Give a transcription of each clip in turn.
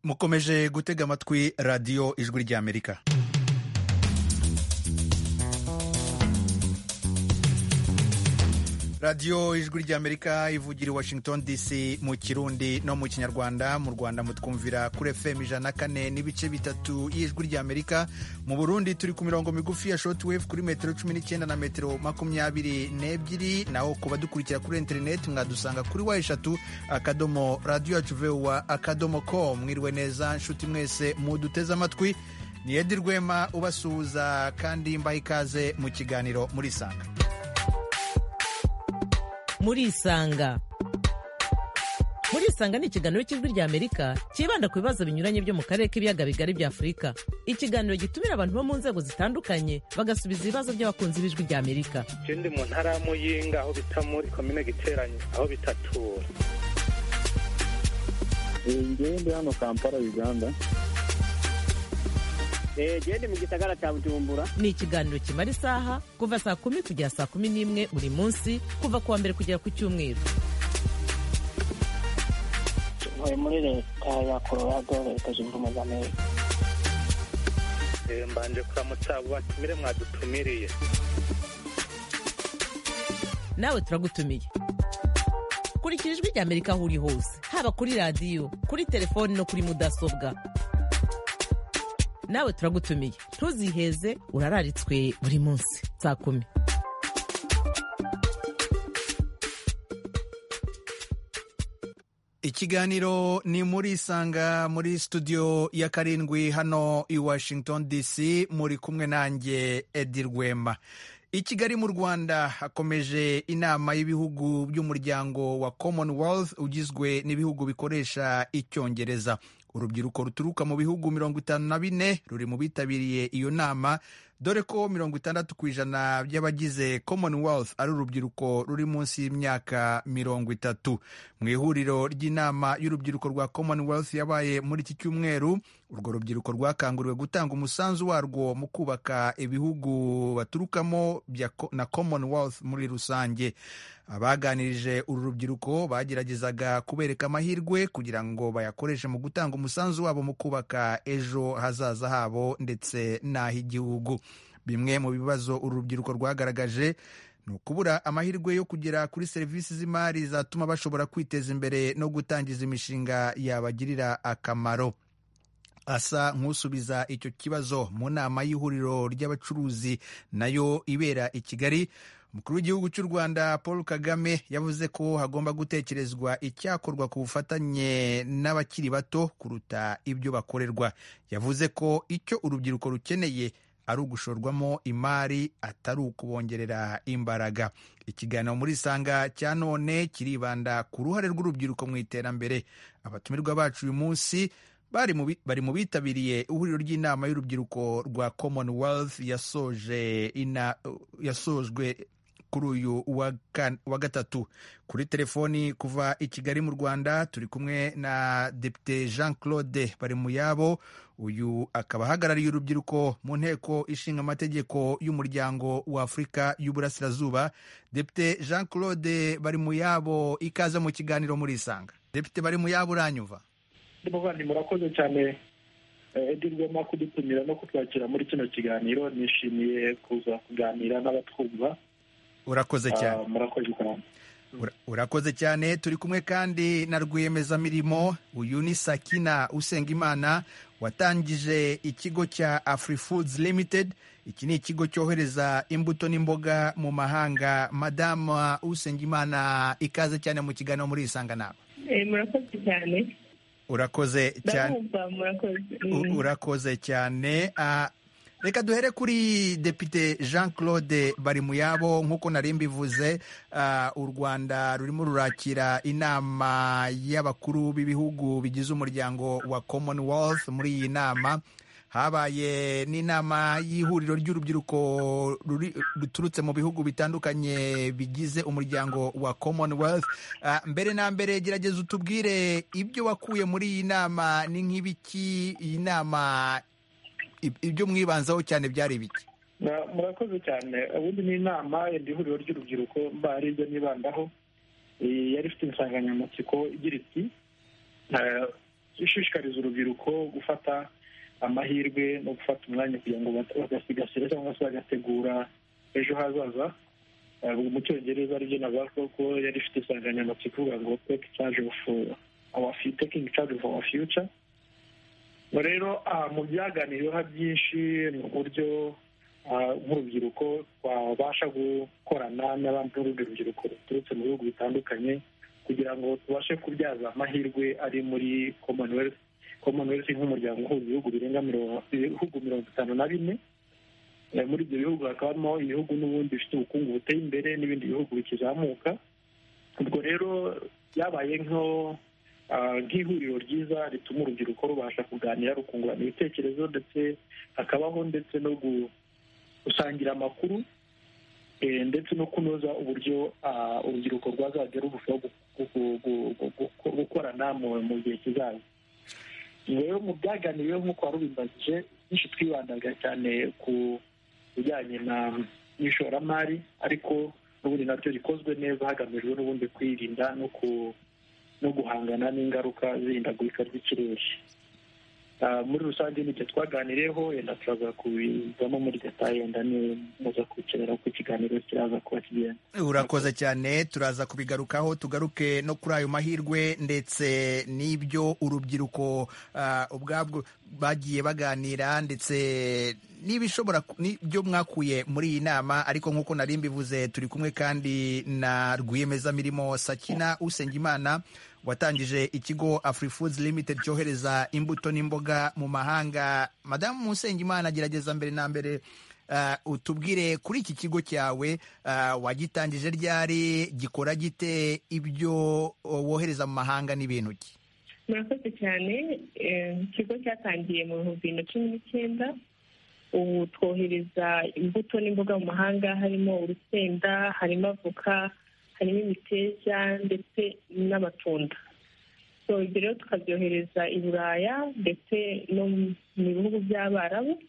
mukomeje gutega amatwi radiyo ijwi ry'amerika radiyo ijwi ry'amerika ivugira i washington dc mu kirundi no mu kinyarwanda mu rwanda mutwumvira kuri fm ijana na kane n'ibice bitatu y'ijwi ry'amerika mu burundi turi ku mirongo migufi ya shotwave kuri metero cumi n'icyenda na metero makumyabiri n'ebyiri naho kuba dukurikira kuri interineti mwadusanga kuri wa eshatu akadomo radiyo yacu vewa akadomo ko mwiriwe neza nshuti mwese muduteze amatwi ni edi rwema ubasuhuza kandi mbaha ikaze mu kiganiro muri sanga murisanga murisanga ni ikiganiro cy'ijwi ry'amerika cyibanda ku bibazo binyuranye byo mu karere k'ibiyaga bigari bya afurika ikiganiro gitumira abantu bo mu nzego zitandukanye bagasubiza ibibazo by'abakunzi b'ijwi ry'amerika ikindi mu ntara ya muyinga aho bita muri komine giteranye aho bitatura ngende hano kampala uganda gende mu gisagara cya bujumbura ni ikiganiro kimara isaha kuva saa kumi kugera saa kumi n'imwe buri munsi kuva ku wa mbere kugera ku cyumweru tuvuye muri leta ya colorado leta zunze ubumwe za amerika mbanje kuramutsa abo batumire mwadutumiriye nawe turagutumiye kurikira ijwi ry'amerika aho uri hose haba kuri radiyo kuri telefoni no kuri mudasobwa nawe turagutumiye ntuziheze urararitswe buri munsi saa kumi ikiganiro ni muri isanga muri studio ya karindwi hano i washington dc muri kumwe nanjye edi rwema i kigali mu rwanda hakomeje inama y'ibihugu by'umuryango wa commonwealth ugizwe n'ibihugu bikoresha icyongereza urubyiruko ruturuka mu bihugu mirongo itanu na bine ruri mu bitabiriye iyo nama dore ko mirongo itandatu ku ijana by'abagize commonwealth ari urubyiruko ruri munsi y'imyaka mirongo itatu mu ihuriro ry'inama y'urubyiruko rwa commonwealth yabaye muri iki cyumweru urwo rubyiruko rwakanguriwe gutanga umusanzu warwo mu kubaka ibihugu baturukamo na commonwealth muri rusange abaganirije uru rubyiruko bageragezaga kubereka amahirwe kugira ngo bayakoreshe mu gutanga umusanzu wabo mu kubaka ejo hazaza habo ndetse n'ah'igihugu bimwe mu bibazo uru rubyiruko rwagaragaje ni ukubura amahirwe yo kugera kuri serivisi z'imari zatuma bashobora kwiteza imbere no gutangiza imishinga yabagirira akamaro asa nk'usubiza icyo kibazo mu nama y'ihuriro ry'abacuruzi nayo ibera i kigali umukuru w'igihugu cy'u rwanda paul kagame yavuze ko hagomba gutekerezwa icyakorwa ku bufatanye n'abakiri bato kuruta ibyo bakorerwa yavuze ko icyo urubyiruko rukeneye ari ugushorwamo imari atari ukubongerera imbaraga ikiganiro muri isanga cya none kiribanda ku ruhare rw'urubyiruko mu iterambere abatumirwa bacu uyu munsi bari mu bitabiriye ihuriro ry'inama y'urubyiruko rwa commonwealth yasoje yasojwe kuri uyu wa gatatu kuri telefoni kuva i kigali mu rwanda turi kumwe na depite jean claude bari mu yabo uyu akaba ahagarariye urubyiruko mu nteko ishinga amategeko y'umuryango wa afurika y'uburasirazuba depite jean claude bari mu yabo ikaze mu kiganiro muri isanga depite bari mu yabo uranyuva muvandi murakoze cyane edi rwema kudutumira no kutwakira muri kino kiganiro nishimiye kuza kuganira n'abatwumva urakoze cyane murakoze cyane urakoze cyane turi kumwe kandi na rwiyemezamirimo uyu ni sakina usengimana watangije ikigo cya afurifoods limited iki ni ikigo cyohereza imbuto n'imboga mu mahanga madama usengimana ikaze cyane mu kiganiro muri isanga nawe murakoze cyane urakoze cyane urakoze cyane reka duhere kuri depite jean claude bari mu yabo nk'uko nari mbivuze u rwanda rurimo rurakira inama y'abakuru b'ibihugu bigize umuryango wa commonwealth muri iyi nama habaye n'inama y'ihuriro ry'urubyiruko ruturutse mu bihugu bitandukanye bigize umuryango wa commonwealth mbere na mbere gerageza utubwire ibyo wakuye muri iyi nama ni nk'ibiki iyi nama ibyo mwibanzaho cyane byari ibiki Na- murakoze cyane ubundi ni inama yenda ihuriro ry'urubyiruko mba ari ibyo nibandaho Eh, yari ifite insanganyamatsiko igira iti eh, ishishikariza urubyiruko gufata amahirwe no gufata umwanya kugira ngo bat- bagasigasire cyangwa se bagategura ejo hazaza Eh, mu cyongereza aribyo navuga ko- ko yari ifite insanganyamatsiko ivuga ngo take charge of our fu- taking charge of our future Ubwo rero aha mu byaganiriweho byinshi ni uburyo ah, nk'urubyiruko twabasha gukorana n'abandi n'urundi rubyiruko ruturutse mu bihugu bitandukanye kugira ngo tubashe kubyaza amahirwe ari muri commonwealth commonwealth nk'umuryango uhuza ibihugu birenga mirongo- ibihugu mirongo itanu na bine Eh, muri ibyo bihugu hakaba harimo ibihugu n'ubundi bifite ubukungu buteye imbere n'ibindi bihugu bikizamuka ubwo rero byabaye nko ah, nk'ihuriro ryiza rituma urubyiruko rubasha kuganira rukungurana ibitekerezo ndetse hakabaho ndetse no gu- gusangira amakuru eh, ndetse no kunoza uburyo ah, urubyiruko rwazajya rurushaho gu- gu- gu- gu- gu- gukorana mu- mu gihe kizaza rero mu byaganiriweho nk'uko wari ubimbajije byinshi twibandaga cyane ku bijyanye na n'ishoramari ariko n'ubundi naryo rikozwe neza hagamijwe n'ubundi kwirinda no ku no guhangana n'ingaruka z'ihindagurika ry'ikirere Ah, muri rusange n'ibyo twaganiriyeho yenda turaza kubizamo muri detaye yenda ni muza kwicarira uko ikiganiro kiraza kuba kigenda urakoze cyane turaza kubigarukaho tugaruke no kuri ayo mahirwe ndetse n'ibyo urubyiruko ah, ubwabwo bagiye baganira ndetse n'ibishobora ku- n'ibyo mwakuye muri iyi nama ariko nk'uko nari mbivuze turi kumwe kandi na rwiyemezamirimo sakina usengimana watangije ikigo afurifoods limited cyohereza imbuto n'imboga mu mahanga madamu usengimana gerageza mbere na mbere ah, utubwire kuri iki kigo cyawe ah, wagitangije ryari gikora gite ibyo oh, wohereza mu mahanga n'ibintu ki murakoze cyane eh, ikigo cyatangiye mu bihumbi bibiri na cumi n'icyenda ubu twohereza imbuto n'imboga mu mahanga harimo urusenda harimo avoka harimo imiteja ndetse n'amatunda so ibyo rero tukabyohereza i buraya ndetse no mu bihugu by'abarabu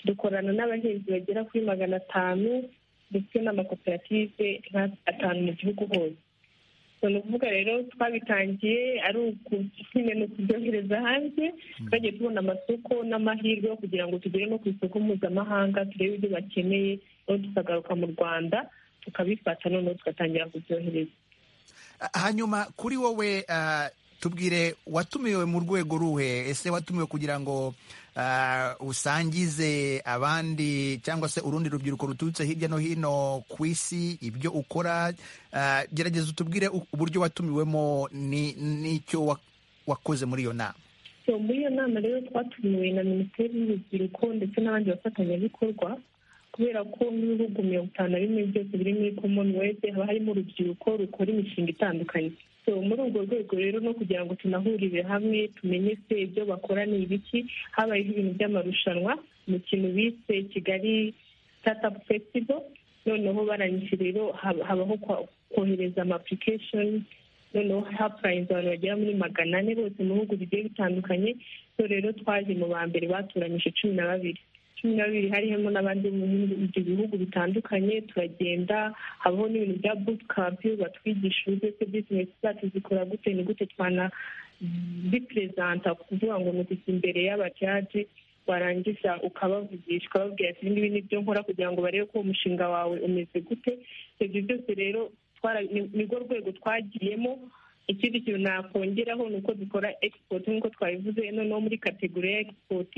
dukorana n'abahinzi bagera kuri magana atanu ndetse n'amakoperative nka atanu mu gihugu hose So, ni ukuvuga rero twabitangiye ari ukukine ni ukubyohereza hanze twagiye tubona amasoko n'amahirwe yo kugira ngo tugere no ku isoko mpuzamahanga turebe ibyo bakeneye noneho tukagaruka mu rwanda tukabifata noneho tugatangira kubyohereza Ah, hanyuma kuri wowe ah, tubwire watumiwe mu rwego ruhe ese watumiwe kugira ngo ah, usangize abandi cyangwa se urundi rubyiruko ruturutse hirya no hino ku isi ibyo ukora Ah, gerageza utubwire u- uburyo watumiwemo ni- n'icyo wa- wakoze muri iyo nama So, muri iyo nama rero twatumiwe na minisiteri y'urubyiruko ndetse n'abandi bafatanyabikorwa kubera ko n'ibihugu mirongo itanu na bimwe byose biri muri commonwealth haba harimo urubyiruko rukora imishinga itandukanye so muri urwo rwego rero no kugira ngo tunahurire hamwe tumenye se ibyo bakora ni ibiki habayeho ibintu by'amarushanwa mu kintu bise kigali startup festival noneho barangije rero hab- habaho kwa- kohereza ama application noneho hapurayinze abantu bagera muri magana ane bose mu bihugu bigiye bitandukanye so rero twaje mu ba mbere batoranyije cumi na babiri cumi na babiri harimo n'abandi bo mu bindi- ibyo bihugu bitandukanye turagenda habaho n'ibintu bya bootcamp batwigisha uburyo se bizinesi zacu zikora gute ni gute twana biperezanta kuvuga ngo ni ukujya imbere y'abajaji warangiza ukabavugisha ukababwira ati ibi ni byo nkora kugira ngo barebe ko umushinga wawe umeze gute ibyo byose rero twara- ni- nirwo rwego twagiyemo ikindi kintu nakongeraho ni uko dukora export nk'uko twabivuze noneho muri kategori ya export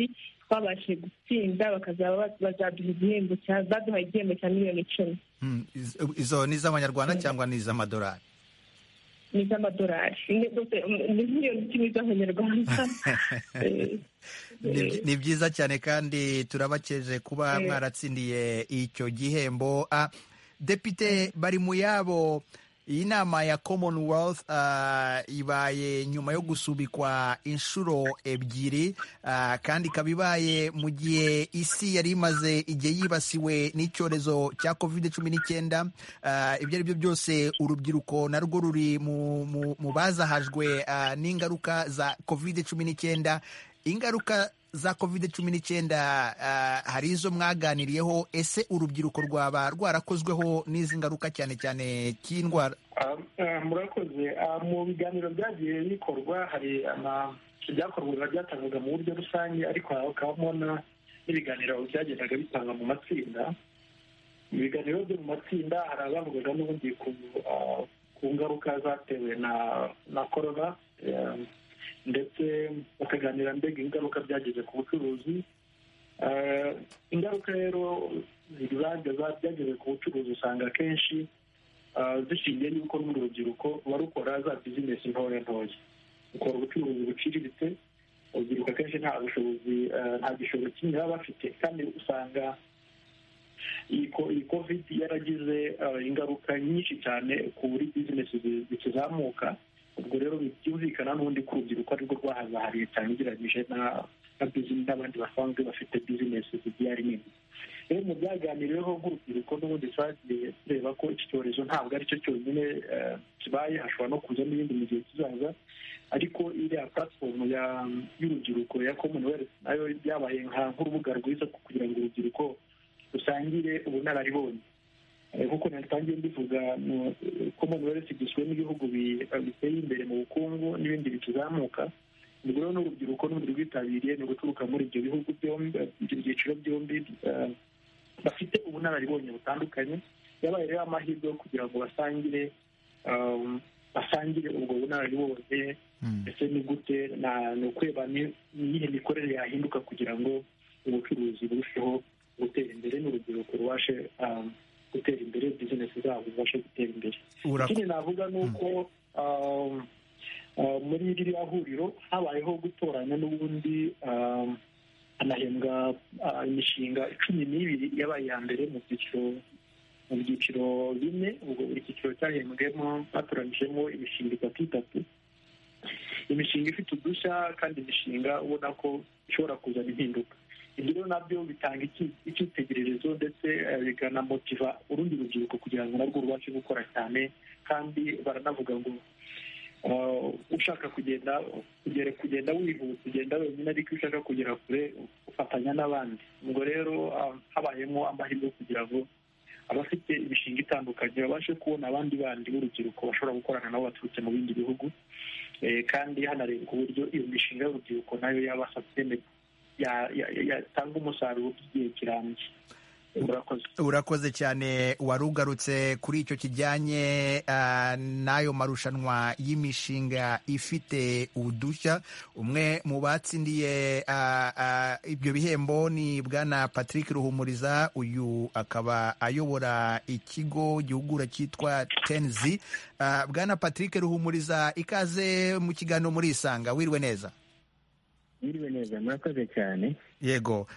twabashije gutsinda bakazaba ba- bazaduha igihembo cya baduha igihembo cya miliyoni icumi Hmm, iz- izo ni iz'abanyarwanda cyangwa ni iz'amadolari ni iz'amadolari Ni- ni miliyoni icumi z'amanyarwanda Eh, Ni byi- ni byiza cyane kandi turabakeje kuba Eh. mwaratsindiye icyo gihembo Ah, depite bari mu yabo iyi nama ya commonwealth ah, ibaye nyuma yo gusubikwa inshuro ebyiri ah, kandi ikaba ibaye mu gihe isi yari imaze igihe yibasiwe n'icyorezo cya covid cumi n'icyenda Ah, ibyo ari byo byose urubyiruko narwo ruri mu- mu mu bazahajwe ah, n'ingaruka za covid cumi n'icyenda ingaruka za covid cumi n'icyenda hari izo mwaganiriyeho ese urubyiruko rwaba rwarakozweho n'izi ngaruka cyane cyane cy'indwara murakoze mu biganiro byagiye bikorwa hari ibyakorwaga byatangwaga mu buryo rusange ariko hakabamo n'ibiganiro byagendaga bitanga mu matsinda mu biganiro byo mu matsinda hari abavugaga n'ubundi ku ngaruka zatewe na korona ndetse bakaganira mbega ingaruka byagize ku bucuruzi ingaruka rero byagize ku bucuruzi usanga akenshi zishingiye yuko n'urundi rubyiruko barukora za bizinesi ntoya ntoya ukora ubucuruzi buciriritse urubyiruko akenshi nta bushobozi nta gishoro kimwe baba bafite kandi usanga iyi kovidi yaragize ingaruka nyinshi cyane kuri bizinesi zikizamuka ubwo rero byumvikana n'ubundi ko urubyiruko arirwo rwahazahariye cyane ugereranyije n'abandi basanzwe bafite bizinesi zigiye ari nini rero mu byaganiriweho nk'urubyiruko n'ubundi twagiye tureba ko iki cyorezo ntabwo ari cyo cyonyine kibaye hashobora no kuzamo ibindi mu gihe kizaza ariko iriya platform y'urubyiruko ya commonwealth nayo byabaye nk'urubuga rwiza kugira ngo urubyiruko rusangire ubunararibonye nk'uko natangiye mbivuga commonwealth igizwe n'ibihugu biteye imbere mu bukungu n'ibindi bikizamuka ubwo rero n'urubyiruko n'undi rwitabiriye ni uguturuka muri ibyo bihugu byombi ibyo byiciro byombi bafite ubunararibonye butandukanye yabaye rero amahirwe yo kugira ngo basangire basangire ubwo bunararibonye ndetse ni gute ni ukureba n'iyihe mikorere yahinduka kugira ngo ubucuruzi burusheho gutera imbere n'urubyiruko rubashe gutera imbere bizinesi zabo zibashe gutera imbere ikindi navuga ni uko muri ririya huriro habayeho gutoranya n'ubundi hanahembwa imishinga cumi n'ibiri yabaye iya mbere mu byiciro mu byiciro bine ubwo buri cyiciro cyahembwemo batoranyijemo imishinga itatu itatu imishinga ifite udushya kandi imishinga ubona ko ishobora kuzana impinduka ibyo rero nabyo bitanga icyitegererezo ndetse bikanamotiva urundi rubyiruko kugira ngo narwo rubashe gukora cyane kandi baranavuga ngo ushaka kugenda kugera kugenda wihuta ugenda wenyine ariko iyo ushaka kugera kure ufatanya n'abandi ubwo rero habayemo amahirwe kugira ngo abafite imishinga itandukanye babashe kubona abandi bandi b'urubyiruko bashobora gukorana nabo baturutse mu bindi bihugu kandi hanarebwa uburyo iyo mishinga y'urubyiruko nayo yabasha kwemerwa yatanga umusaruro by'igihe kirambye urakoze cyane wari ugarutse kuri icyo kijyanye n'ayo marushanwa y'imishinga ifite udushya umwe mu batsindiye ibyo bihembo ni bwana patrick ruhumuriza uyu akaba ayobora ikigo gihugura cyitwa tenzi bwana patrick ruhumuriza ikaze mu kiganiro muri isanga wirwe neza yiriwe neza murakoze cyane yego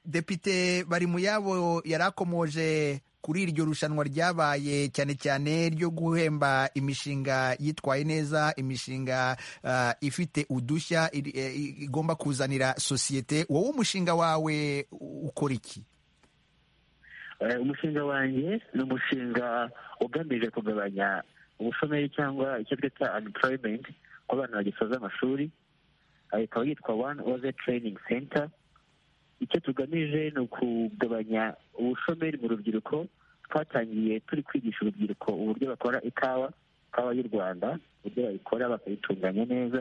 depite bari mu yabo yarakomoje kuri iryo rushanwa ryabaye cyane cyane ryo guhemba imishinga yitwaye neza imishinga ifite udushya igomba kuzanira sosiyete wowe umushinga wawe ukora iki umushinga wanjye ni umushinga ugamije kugabanya ubushomeri cyangwa icyo twita anipurayimenti ku bana bagisoza amashuri ikaba yitwa wani oze tereyiningi senta icyo tugamije ni ukugabanya ubushomeri mu rubyiruko twatangiye turi kwigisha urubyiruko uburyo bakora ikawa ikawa y'u rwanda uburyo bayikora bakayitunganya neza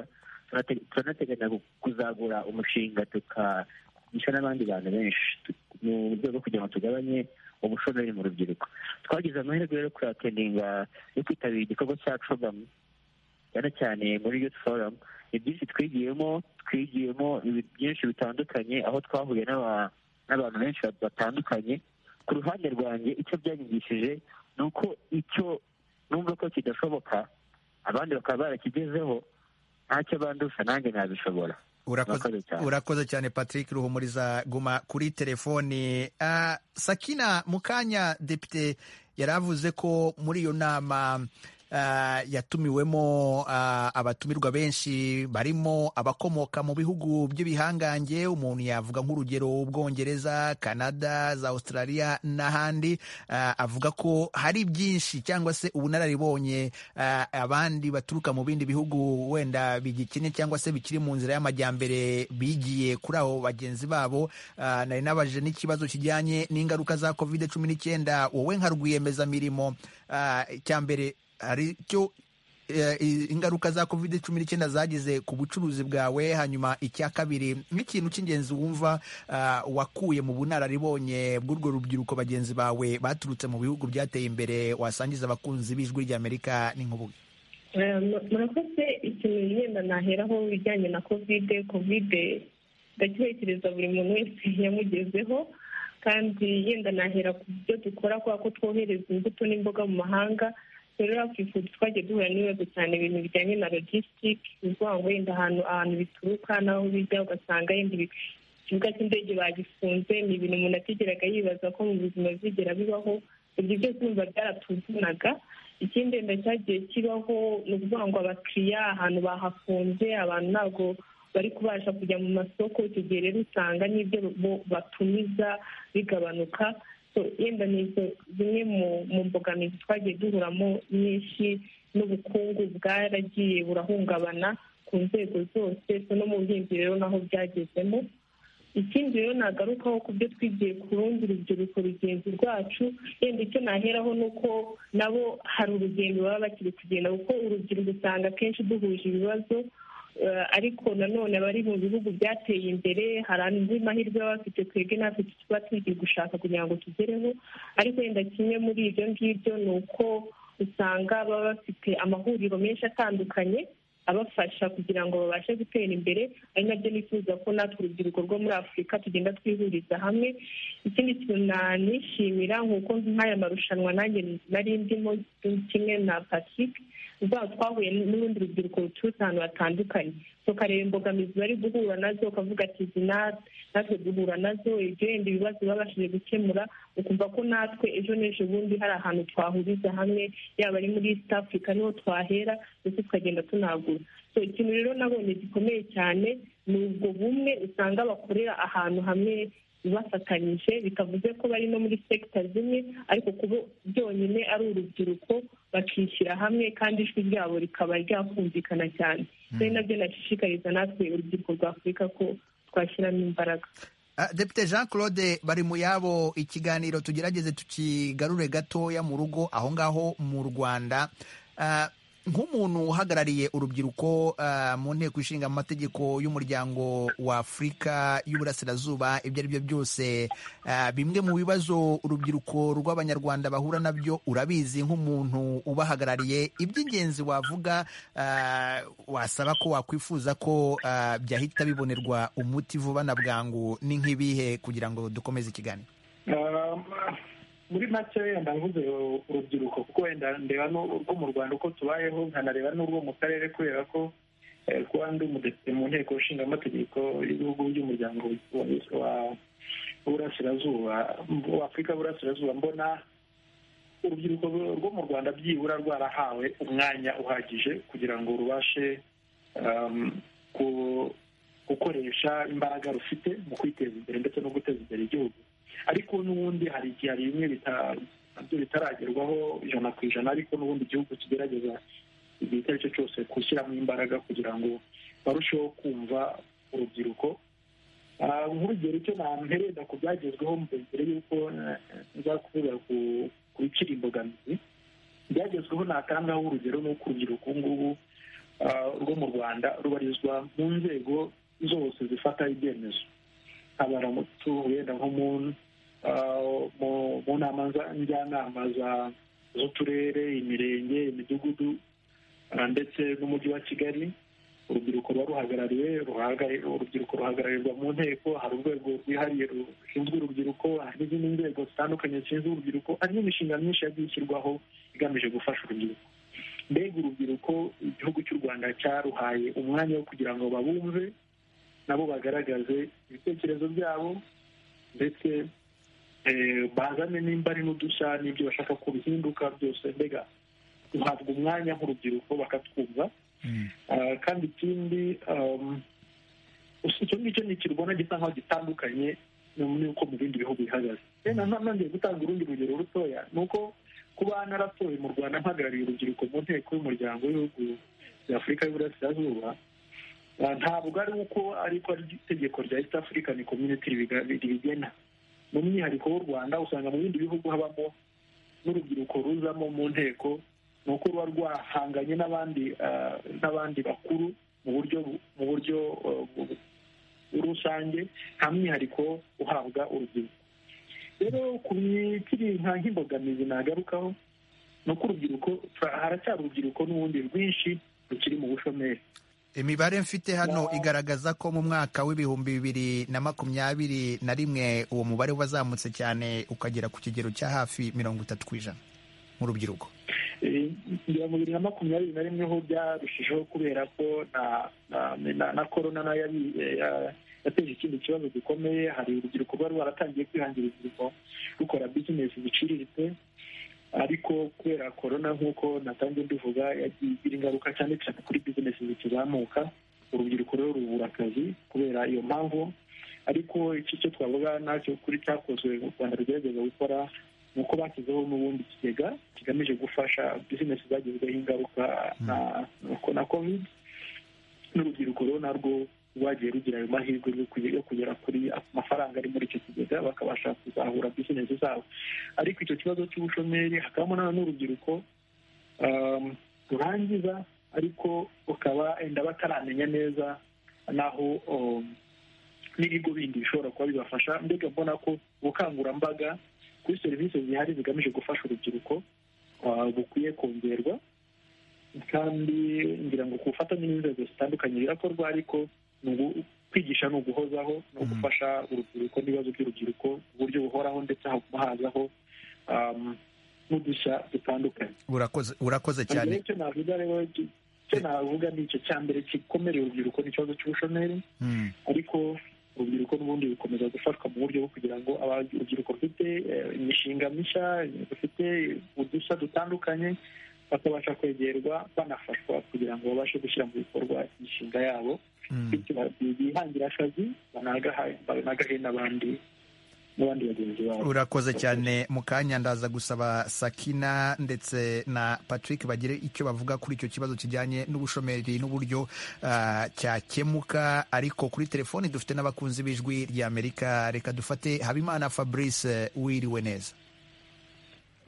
turanateganya kuzagura umushinga tukagisha n'abandi bantu benshi mu buryo bwo kugira ngo tugabanye ubushomeri mu rubyiruko twagize amahirwe yo kuyateninga yo kwitabira igikorwa cya cogamu cyane cyane muri yuti forumu ni byinshi twigiyemo twigiyemo byinshi bitandukanye aho twahuye n'abantu benshi batandukanye ku ruhande rwanjye icyo byanyigishije ni uko icyo numva ko kidashoboka abandi bakaba barakigezeho ntacyo bandusha nanjye nabishobora urakoze cyane patrick ruhumuriza guma kuri telefoni sakina mukanya depite yari avuze ko muri iyo nama yatumiwemo abatumirwa benshi barimo abakomoka mu bihugu by'ibihangange umuntu yavuga nk'urugero ubwongereza canada za australia n'ahandi avuga ko hari byinshi cyangwa se ubunararibonye abandi baturuka mu bindi bihugu wenda bigikennye cyangwa se bikiri mu nzira y'amajyambere bigiye kuri abo bagenzi babo nari nabaje n'ikibazo kijyanye n'ingaruka za covid cumi n'icyenda wowe nka rwiyemezamirimo icya mbere hari icyo ingaruka za covid cumi n'icyenda zagize ku bucuruzi bwawe hanyuma icya kabiri nk'ikintu cy'ingenzi wumva wakuye mu bunararibonye bw'urwo rubyiruko bagenzi bawe baturutse mu bihugu byateye imbere wasangiza abakunzi b'ijwi ry'amerika n'inkubuge murakoze ikintu yenda naheraho ibijyanye na covid covid ndacyekereza buri muntu wese yamugezeho kandi yenda nahera ku byo dukora kubera ko twohereza imbuto n'imboga mu mahanga rero yakwifuza twagiye duhura n'ibibazo cyane ibintu bijyanye na logisitike ni ukuvuga ngo wenda ahantu ahantu bituruka n'aho bijya ugasanga yenda ikibuga cy'indege bagifunze ni ibintu umuntu atigeraga yibaza ko mu buzima bizigera bibaho ibyo byose urumva byaratuvunaga ikindi wenda cyagiye kibaho ni ukuvuga ngo abakiriya ahantu bahafunze abantu ntabwo bari kubasha kujya mu masoko icyo gihe rero usanga n'ibyo batumiza bigabanuka yenda ni zimwe mu mbogamizi twagiye duhuramo nyinshi n'ubukungu bwaragiye burahungabana ku nzego zose no mu buhinzi rero naho byagezemo ikindi rero nagarukaho ku byo twigiye ku rundi rubyiruko rugenzi rwacu yenda icyo naheraho ni uko nabo hari urugendo baba bakiri kugenda kuko urubyiruko usanga akenshi duhuje ibibazo ariko nanone abari mu bihugu byateye imbere hari andi mahirwe baba bafite twebwe natwe tuba tugiye gushaka kugira ngo tugereho ariko wenda kimwe muri ibyo ngibyo ni uko usanga baba bafite amahuriro menshi atandukanye abafasha kugira ngo babashe gutera imbere ari nabyo nifuza ko natwe urubyiruko rwo muri afurika tugenda twihuriza hamwe ikindi kintu nanishimira nk'uko nk'aya marushanwa nanjye nari ndimo kimwe na patrick uzaba twahuye n'urundi rubyiruko ruturutse ahantu hatandukanye tukareba imbogamizi bari guhura nazo ukavuga ati izi natwe duhura nazo ibyo wenda ibibazo babashije gukemura ukumva ko natwe ejo n'ejo bundi hari ahantu twahuriza hamwe yaba ari muri east africa niho twahera ndetse tukagenda tunagura ikintu rero nabonye gikomeye cyane ni ubwo bumwe usanga bakorera ahantu hamwe bafatanyije bitavuze ko bari no muri sekita zimwe ariko kuba byonyine ari urubyiruko bakishyira hamwe kandi ijwi ryabo rikaba ryakumvikana cyane rero nabyo nashishikariza natwe urubyiruko rwa afurika ko twashyiramo imbaraga depite jean claude bari mu yabo ikiganiro tugerageze tukigarure gatoya mu rugo aho ngaho mu rwanda nk'umuntu uhagarariye urubyiruko mu nteko ishinga amategeko y'umuryango w'afurika y'uburasirazuba ibyo ari byo byose bimwe mu bibazo urubyiruko rw'abanyarwanda bahura nabyo urabizi nk'umuntu ubahagarariye iby'ingenzi wavuga wasaba ko wakwifuza ko byahita bibonerwa umuti vuba na bwangu ni nk'ibihe kugira ngo dukomeze ikiganiro muri make wenda mvuze urubyiruko kuko wenda ndeba n'urwo mu rwanda uko tubayeho nkanareba n'urwo mu karere kubera ko kuba ndi umudepite mu nteko nshingamategeko y'ibihugu by'umuryango wa burasirazuba wa afurika burasirazuba mbona urubyiruko rwo mu rwanda byibura rwarahawe umwanya uhagije kugira ngo rubashe gukoresha imbaraga rufite mu kwiteza imbere ndetse no guteza imbere igihugu ariko n'ubundi hari igihe hari bimwe bitaragerwaho ijana ku ijana ariko n'ubundi igihugu kigerageza igihe icyo ari cyo cyose gushyiramo imbaraga kugira ngo barusheho kumva urubyiruko nk'urugero icyo ntamperenda ku byagezweho mbere y'uko nza kuvuga ku bikiri imbogamizi ibyagezweho natangaho urugero ni uko urubyiruko ubu ngubu rwo mu rwanda rubarizwa mu nzego zose zifata ibyemezo abaramutse wenda nko mu nama njyanama z'uturere imirenge imidugudu ndetse n'umujyi wa kigali urubyiruko ruba ruhagarariwe urubyiruko ruhagararirwa mu nteko hari urwego rwihariye rushinzwe urubyiruko hari n'izindi nzego zitandukanye zishinzwe urubyiruko hari n'imishinga myinshi yagiye ishyirwaho igamije gufasha urubyiruko mbega urubyiruko igihugu cy'u rwanda cyaruhaye umwanya wo kugira ngo babumve nabo bagaragaze ibitekerezo byabo ndetse bazane nimba ari n'udushya n'ibyo bashaka ko bihinduka byose mbega duhabwa umwanya nk'urubyiruko bakatwumva Ah, kandi ikindi um, usi- icyo ngicyo ni ikirwana gisa nkaho gitandukanye ni- n'uko mu bindi bihugu bihagaze rero na- nongeye gutanga urundi rugero rutoya ni uko kuba naratoye mu rwanda mpagarariye urubyiruko mu nteko y'umuryango w'ibihugu bya afurika y'uburasirazuba Ah, ntabwo ari uko ariko ari itegeko rya east african community ribiga- ribigena mu mwihariko w'u rwanda usanga mu bindi bihugu habamo n'urubyiruko ruzamo mu nteko ni uko ruba rwahanganye n'abandi ah, n'abandi bakuru mu buryo bu- mu buryo ah, bu- bu- rusange nta mwihariko uhabwa urubyiruko rero ku mikiri nka nk'imbogamizi nagarukaho ni uko urubyiruko haracyari urubyiruko n'ubundi rwinshi rukiri mu bushomeri imibare mfite hano igaragaza ko mu mwaka w'ibihumbi bibiri na makumyabiri na rimwe uwo mubare wazamutse cyane ukagera ku kigero cya hafi mirongo itatu ku ijana mu rubyiruko Eh, ngira mu bibiri na makumyabiri na rimwe ho byarushijeho kubera ko na na- na- na korona nayo yabi- eh, ya- yateje ikindi kibazo gikomeye hari urubyiruko rwari rwaratangiye kwihangira imirimo rukora bizinesi ziciriritse ariko kubera korona nk'uko natangiye mbivuga yagiye igira ingaruka cyane cyane kuri bizinesi zikizamuka urubyiruko rero rubura akazi kubera iyo mpamvu ariko iki cyo twavuga nacyo kuri cyakozwe u rwanda rugerageza gukora ni uko bashyizeho n'ubundi kigega kigamije gufasha bizinesi zagizweho ingaruka na- na- na covid n'urubyiruko rero narwo rwagiye rugira ayo mahirwe yo kuge- yo kugera kuri amafaranga ari muri icyo kigega bakabasha kuzahura bizinesi zabo ariko icyo kibazo cy'ubushomeri hakabamo na none urubyiruko um, rurangiza ariko rukaba enda bataramenya neza n'aho um, n'ibigo bindi bishobora kuba bibafasha mbega mbona ko ubukangurambaga kuri serivisi zihari zigamije gufasha urubyiruko ah, bukwiye kongerwa kandi ngira ngo ku bufatanye n'inzego zitandukanye birakorwa ariko ni ugu- kwigisha ni uguhozaho no gufasha urubyiruko n'ibibazo by'urubyiruko ku buryo buhoraho ndetse haguma hazaho um, n'udushya dutandukanye urakoze urakoze cyane icyo navuga rero ki- icyo navuga ni icyo cya mbere gikomereye urubyiruko ni ikibazo cy'ubushomeri Mm. ariko urubyiruko n'ubundi rukomeza gufashwa mu buryo bwo kugira ngo aba- urubyiruko rufite eh, imishinga mishya rufite udushya dutandukanye bakabasha kwegerwa banafashwa kugira ngo babashe gushyira mu bikorwa imishinga yabo Mm. bityo ba- bihangira akazi banagaha- banagahe n'abandi n'abandi bagenzi babo urakoze cyane mu kanya ndaza gusaba sakina ndetse na patrick bagire icyo bavuga kuri icyo kibazo kijyanye n'ubushomeri n'uburyo ah, cyakemuka ariko kuri telefoni dufite n'abakunzi b'ijwi ry'amerika reka dufate habimana fabrice wiriwe neza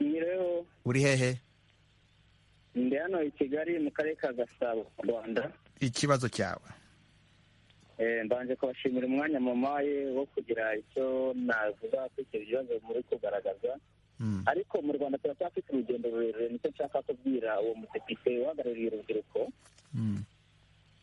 rero uri hehe ndi hano i kigali mu karere ka gasabo mu rwanda ikibazo cyawe Eh, mbanje kubashimira umwanya mamaye wo kugira icyo navuga kuri icyo bibazo muri kugaragaza Mm. ariko mu rwanda turacyafite urugendo rurerure nicyo nshaka kubwira uwo mudepite uhagarariye urubyiruko Mm.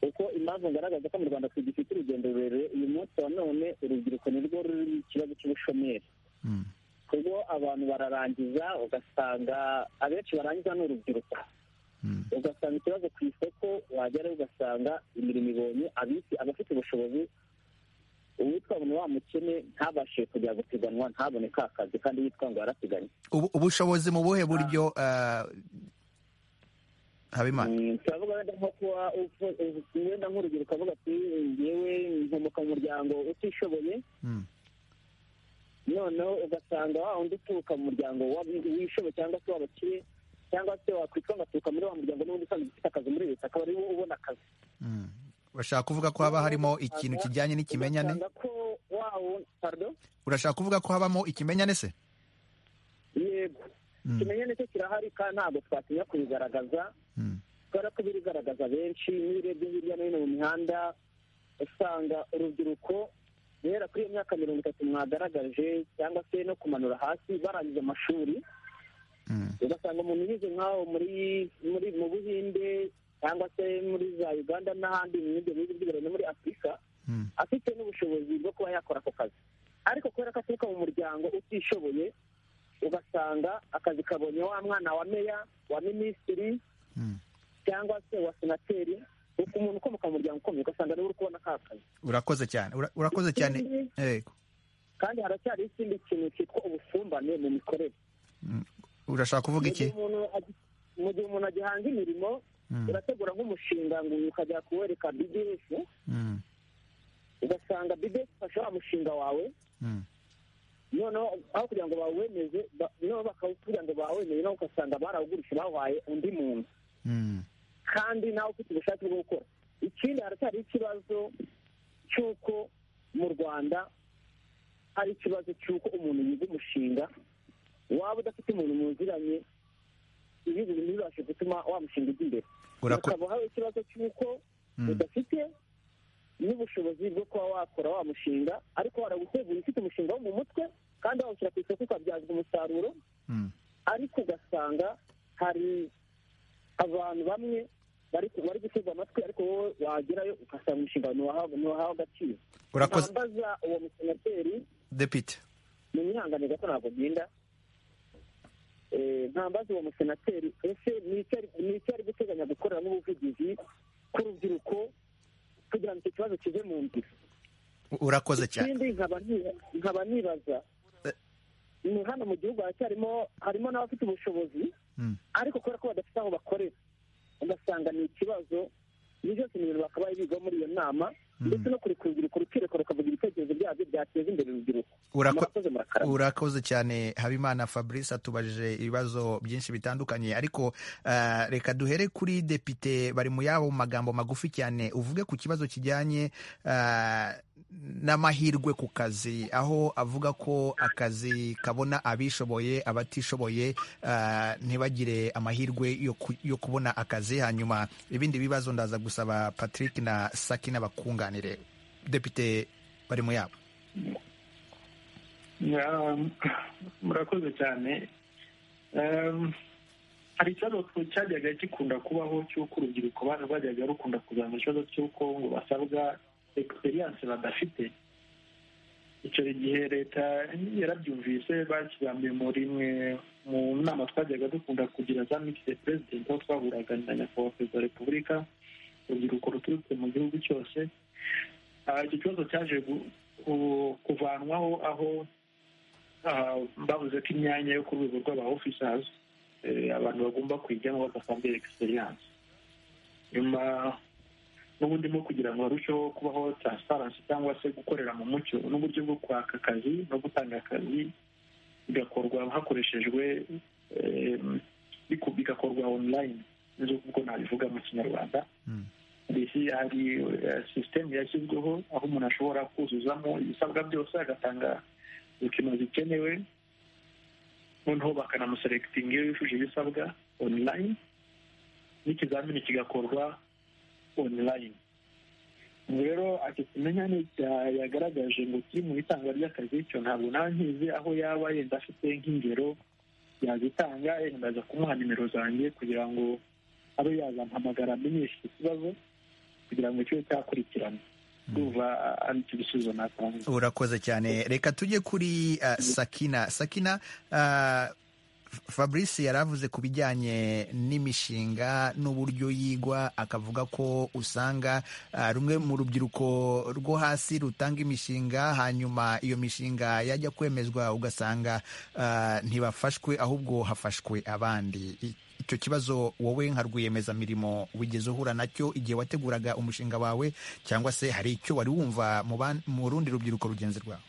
kuko impamvu ngaragaza ko mu rwanda tugifite urugendo rurerure uyu munsi wa none urubyiruko nirwo ruri mu kibazo cy'ubushomeri Mm. kuko abantu bararangiza ugasanga abenshi barangiza ni urubyiruko Mm. ugasanga ikibazo ku isoko wagerayo ugasanga imirimo ibonye abisi abafite ubushobozi uwitwa ngo ni wa mukene ntabashe kujya gupiganwa ntabone ka kazi kandi yitwa ngo yarapiganwe Ubu- ubushobozi mu buhe buryo ah, habimana Mm, turavuga wenda nko kuba ufu- ufu- wenda nk'urubyiruko avuga ati yewe nkomoka mu muryango utishoboye Mm. noneho ugasanga wa wundi uturuka mu muryango w'abi- w'ishobe cyangwa se w'abakire cyangwa se wakwitwa ngo aturuka muri wa muryango n'ubundi usanzwe ufite akazi muri leta akaba ariwe ubona akazi Mm. bashaka kuvuga ko haba harimo ikintu kijyanye n'ikimenyane ugasanga ko wa wundi pardon urashaka kuvuga ko habamo ikimenyane se yego Mm. ikimenyane cyo kirahari kandi ntabwo twatinya kubigaragaza Mm. kubera ko birigaragaza benshi n'iyo urebye hirya no hino mu mihanda usanga urubyiruko guhera kuri iyo myaka mirongo itatu mwagaragaje cyangwa se no kumanura hasi barangije amashuri Mm. ugasanga umuntu yize nk'aho muri muri mu buhinde cyangwa se muri za uganda n'ahandi mu bindi bihugu by'imbere no muri afurika Mm. afite n'ubushobozi bwo kuba yakora ako kazi ariko kubera ko aturuka mu muryango utishoboye ugasanga akazi kabonye wa mwana wa meya wa minisitiri Mm. cyangwa se wa senateri uko umuntu ukomoka mu muryango ukomeye ugasanga niwe uri kubona ka kazi urakoze cyane Ura- urakoze cyane Ikindi- yego kandi haracyari ikindi kintu cyitwa ubusumbane mu mikorere urashaka kuvuga Mu gihe iki umuntu agi- mu gihe umuntu agihanga imirimo urategura nk'umushinga ngo uyu ukajya kuwereka bds ugasanga bds ifashe wa mushinga wawe noneho aho kugira ngo bawemeze noneho bakawugira ngo bawemeze nawe ugasanga barawugurisha bawahaye undi muntu kandi nawe ufite ubushake bwo gukora ikindi haracyari ikibazo cy'uko mu rwanda hari ikibazo cy'uko umuntu yiga umushinga waba udafite umuntu muziranye ibi bintu bibasha gutuma wa mushinga ujya imbere ukaba hari ikibazo cy'uko udafite n'ubushobozi bwo kuba wakora wa mushinga ariko waragutegura ufite umushinga wo mu mutwe kandi wawushyira ku isoko ukabyazwa umusaruro ariko ugasanga hari abantu bamwe bari gutega amatwi ariko wowe wagerayo ugasanga umushinga ntiwahawe agaciro urambaza uwo musenateri depite ni mwihangane gato ntabwo agenda ntambaza uwo musenateri ese ni icyo ari guteganya gukoreramo ubuvugizi k'urubyiruko kugira ngo icyo kibazo kive mu nzira urakoze cyane ikindi nkaba nibaza ni hano mu gihugu haracyarimo harimo n'abafite ubushobozi ariko kubera ko badafite aho bakorera ugasanga ni ikibazo ibyo byose ni ibintu bakabaye biga muri iyo nama ndetse no kureka urubyiruko rukireka rukavuga ibitekerezo byabyo byateza imbere urubyiruko urakoze cyane habimana fabrice atubajije ibibazo byinshi bitandukanye ariko reka duhere kuri depite bari mu yabo magambo magufi cyane uvuge ku kibazo kijyanye n'amahirwe ku kazi aho avuga ko akazi kabona abishoboye abatishoboye ntibagire amahirwe yo kubona akazi hanyuma ibindi bibazo ndaza gusaba patrick na saki n'abakunganire depite bari mu yabo murakoze cyane hari ikibazo cyajyaga gikunda kubaho cy'uko urubyiruko bajyaga rukunda kuzana ikibazo cy'uko ngo basabwa egisperiyanse badafite icyo gihe leta yarabyumvise bakirambiye muri imwe mu nama twajyaga dukunda kugira za mikisi perezida aho twahuraga na nyakubahwa perezida wa repubulika urubyiruko ruturutse mu gihugu cyose icyo kibazo cyaje kuvanwaho aho bavuze ko imyanya yo ku rwego rw'aba ofisazi abantu bagomba kuyijyamo badasabwe egisperiyanse nyuma n'ubundi nko kugira ngo barusheho kubaho taransiparansi cyangwa se gukorera mu mucyo n'uburyo bwo kwaka akazi no gutanga akazi bigakorwa hakoreshejwe bigakorwa onurayini nibyo kuko nabivuga mu kinyarwanda hari sisitemu yashyizweho aho umuntu ashobora kuzuzamo ibisabwa byose agatanga dokima zikenewe noneho bakanamuserekitinga iyo yujuje ibisabwa onurayini n'ikizamini kigakorwa onurayini ubu rero ati kimenyane yagaragaje ngo kiri mu itanga ry'akazi cyo ntabwo ntangize aho yaba yenda afite nk'ingero yazitanga yenda aza kumuha nimero zanjye kugira ngo abe yazampamagara amenyeshe icyo kibazo kugira ngo kibe cyakurikirana urakoze cyane reka tujye kuri sakina sakina fabrice yari avuze ku bijyanye n'imishinga n'uburyo yigwa akavuga ko usanga rumwe mu rubyiruko rwo hasi rutanga imishinga hanyuma iyo mishinga yajya kwemezwa ugasanga ntibafashwe ahubwo hafashwe abandi icyo kibazo wowe nka rwiyemezamirimo wigeze uhura nacyo igihe wateguraga umushinga wawe cyangwa se hari icyo wari wumva mu rundi rubyiruko rugenzi rwawe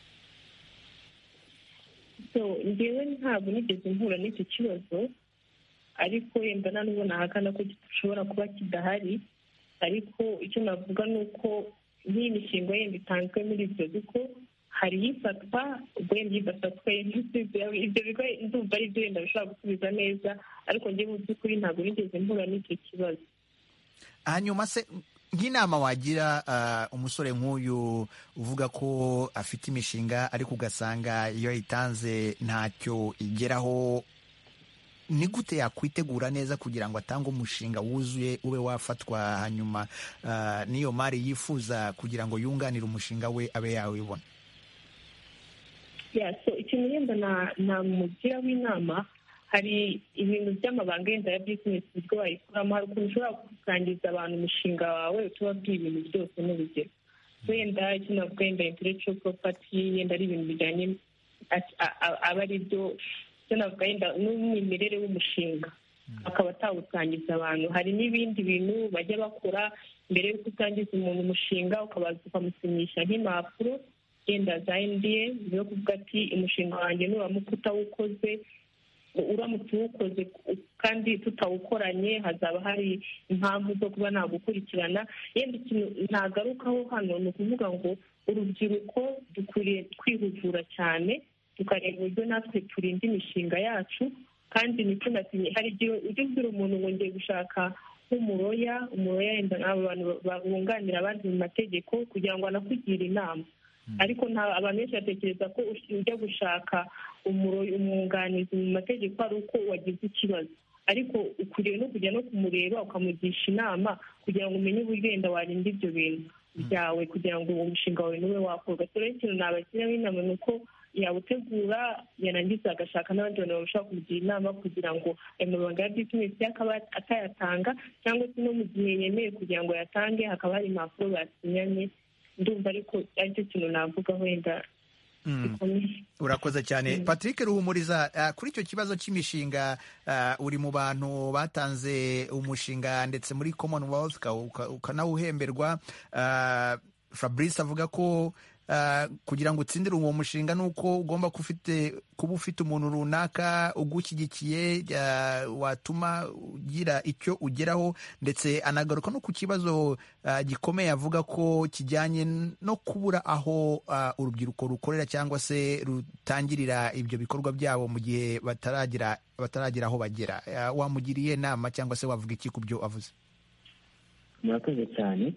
ngewe ntabwo nigeze mpura n'icyo kibazo ariko yenda nta n'ubwo nahakana ko gishobora kuba kidahari ariko icyo navuga ni uko nk'iyi mishinga yenda itanzwe muri ibyo bigo hari ifatwa ubwo yenda idafatwaye ibyo bigo ndumva ari byo yenda bishobora gusubiza neza ariko ngewe mu by'ukuri ntabwo nigeze mpura n'icyo kibazo hanyuma se nk'inama wagira umusore nk'uyu uvuga ko afite imishinga ariko ugasanga iyo ayitanze ntacyo igeraho ni gute yakwitegura neza kugira ngo atange umushinga wuzuye ube wafatwa hanyuma n'iyo mari yifuza kugira ngo yunganire umushinga we abe yawibona ikintu yenda namugira w'inama hari ibintu by'amabanga yenda ya bizinesi uburyo wayikoramo hari ukuntu ushobora gusangiza abantu umushinga wawe utubabwiye ibintu byose n'urugero wenda icyo navuga wenda intellectual property yenda ari ibintu bijyanye aba ari byo icyo navuga wenda n'umwimerere w'umushinga akaba atawusangiza abantu hari n'ibindi bintu bajya bakora mbere y'uko utangiza umuntu umushinga ukabaza ukamusinyisha nk'impapuro yenda za endiye zo kuvuga ati umushinga wanjye nuramuka utawukoze uramutse uwukoze kandi tutawukoranye hazaba hari impamvu zo kuba nagukurikirana yenda ikintu ntagarukaho hano ni ukuvuga ngo urubyiruko dukwiriye kwihugura cyane tukareba uburyo natwe turinda imishinga yacu kandi ntitunatinye hari igihe ujya ubwira umuntu ngo ngiye gushaka nk'umuroya umuroya yenda nk'abo bantu babunganira abandi mu mategeko kugira ngo anakugire inama ariko abantu benshi batekereza ko ujya gushaka umwunganizi mu mategeko ari uko wagize ikibazo ariko ukwiriye no kujya no kumureba ukamugisha inama kugira ngo umenye uburyo wenda warinda ibyo bintu byawe kugira ngo uwo mushinga wawe n'uwe wakorwa turere ikintu nabashyiraho inama ni uko yawutegura yarangiza agashaka n'abandi bantu bashobora kumugira inama kugira ngo ayo mabanga ya bizinesi akaba atayatanga cyangwa se no mu gihe yemeye kugira ngo ayatange hakaba hari impapuro basinyanye ndumva ariko aricyo kintu navuga wenda urakoze cyane patrick ruhumuriza kuri icyo kibazo cy'imishinga uri mu bantu batanze umushinga ndetse muri commonwealth ukanawuhemberwa fabrice avuga ko kugira ngo utsindire uwo mushinga ni uko ugomba kuba ufite umuntu runaka ugushyigikiye watuma ugira icyo ugeraho ndetse anagaruka no ku kibazo gikomeye avuga ko kijyanye no kubura aho urubyiruko rukorera cyangwa se rutangirira ibyo bikorwa byabo mu gihe bataragira bataragira aho bagera wamugiriye inama cyangwa se wavuga iki ku byo avuze murakoze cyane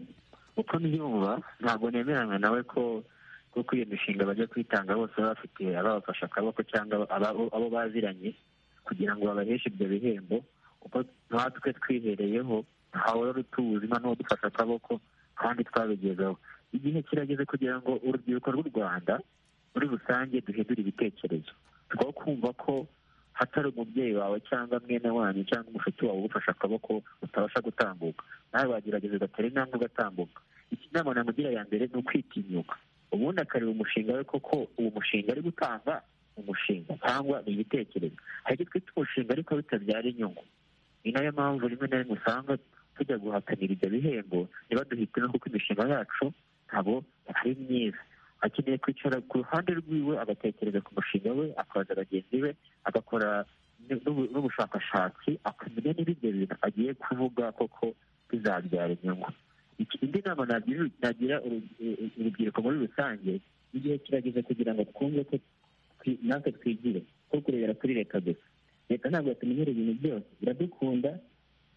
uko mbyumva ntabwo nemeranya nawe ko kuko iyo mishinga bajya kwitanga bose baba bafite ababafasha akaboko cyangwa abo baziranye kugira ngo babaheshe ibyo bihembo kuko natwe twihereyeho ntawari utuzi noneho dufashe akaboko kandi twabigezeho igihe kirageze kugira ngo urubyiruko rw'u rwanda muri rusange duhindure ibitekerezo two kumva ko hatari umubyeyi wawe cyangwa mwene wanyu cyangwa umushuti wawe ugufashe akaboko utabasha gutambuka nawe wagerageza ugatera intambwe ugatambuka iki nama namugira ya mbere ni ukwitinyuka ubundi akareba umushinga we koko uwo mushinga ari gutanga umushinga cyangwa ni igitekerezo hari icyo twita umushinga ariko bitabyara inyungu ni nayo mpamvu rimwe na rimwe usanga tujya guhatanira ibyo bihembo ntibaduhitemo kuko imishinga yacu ntabwo ari myiza akeneye kwicara ku ruhande rwiwe agatekereza ku mushinga we akabaza bagenzi be agakora n'ubushakashatsi akamenya niba ibyo bintu agiye kuvuga koko bizabyara inyungu indi nama nagira urubyiruko muri rusange igihe kirageze kugira ngo twumve ko natwe twigire ko kurebera kuri leta gusa leta ntabwo yatumenyera ibintu byose iradukunda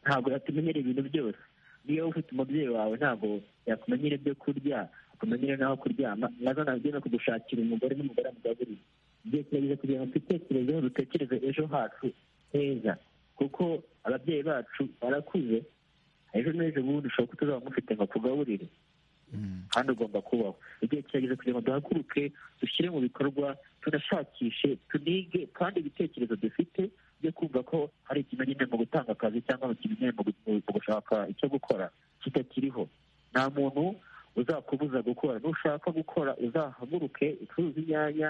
ntabwo yatumenyera ibintu byose niyo ufite umubyeyi wawe ntabwo yakumenyera ibyo kurya akumenyera n'aho kuryama nazo nabyo no kugushakira umugore n'umugore amugaburiye igihe kirageze kugira ngo twitekerezeho dutekereze ejo hacu heza kuko ababyeyi bacu barakuze ejo n'ejo bundi ushobora ko tuzaba mufite ngo akugaburire kandi ugomba kubaho igihe kirageze kugira ngo duhaguruke dushyire mu bikorwa tunashakishe tunige kandi ibitekerezo dufite byo kumva ko hari ikimenyane mu gutanga akazi cyangwa ikimenyane mu gushaka icyo gukora kitakiriho nta muntu uzakubuza gukora nushaka gukora uzahaguruke ucuruza inyanya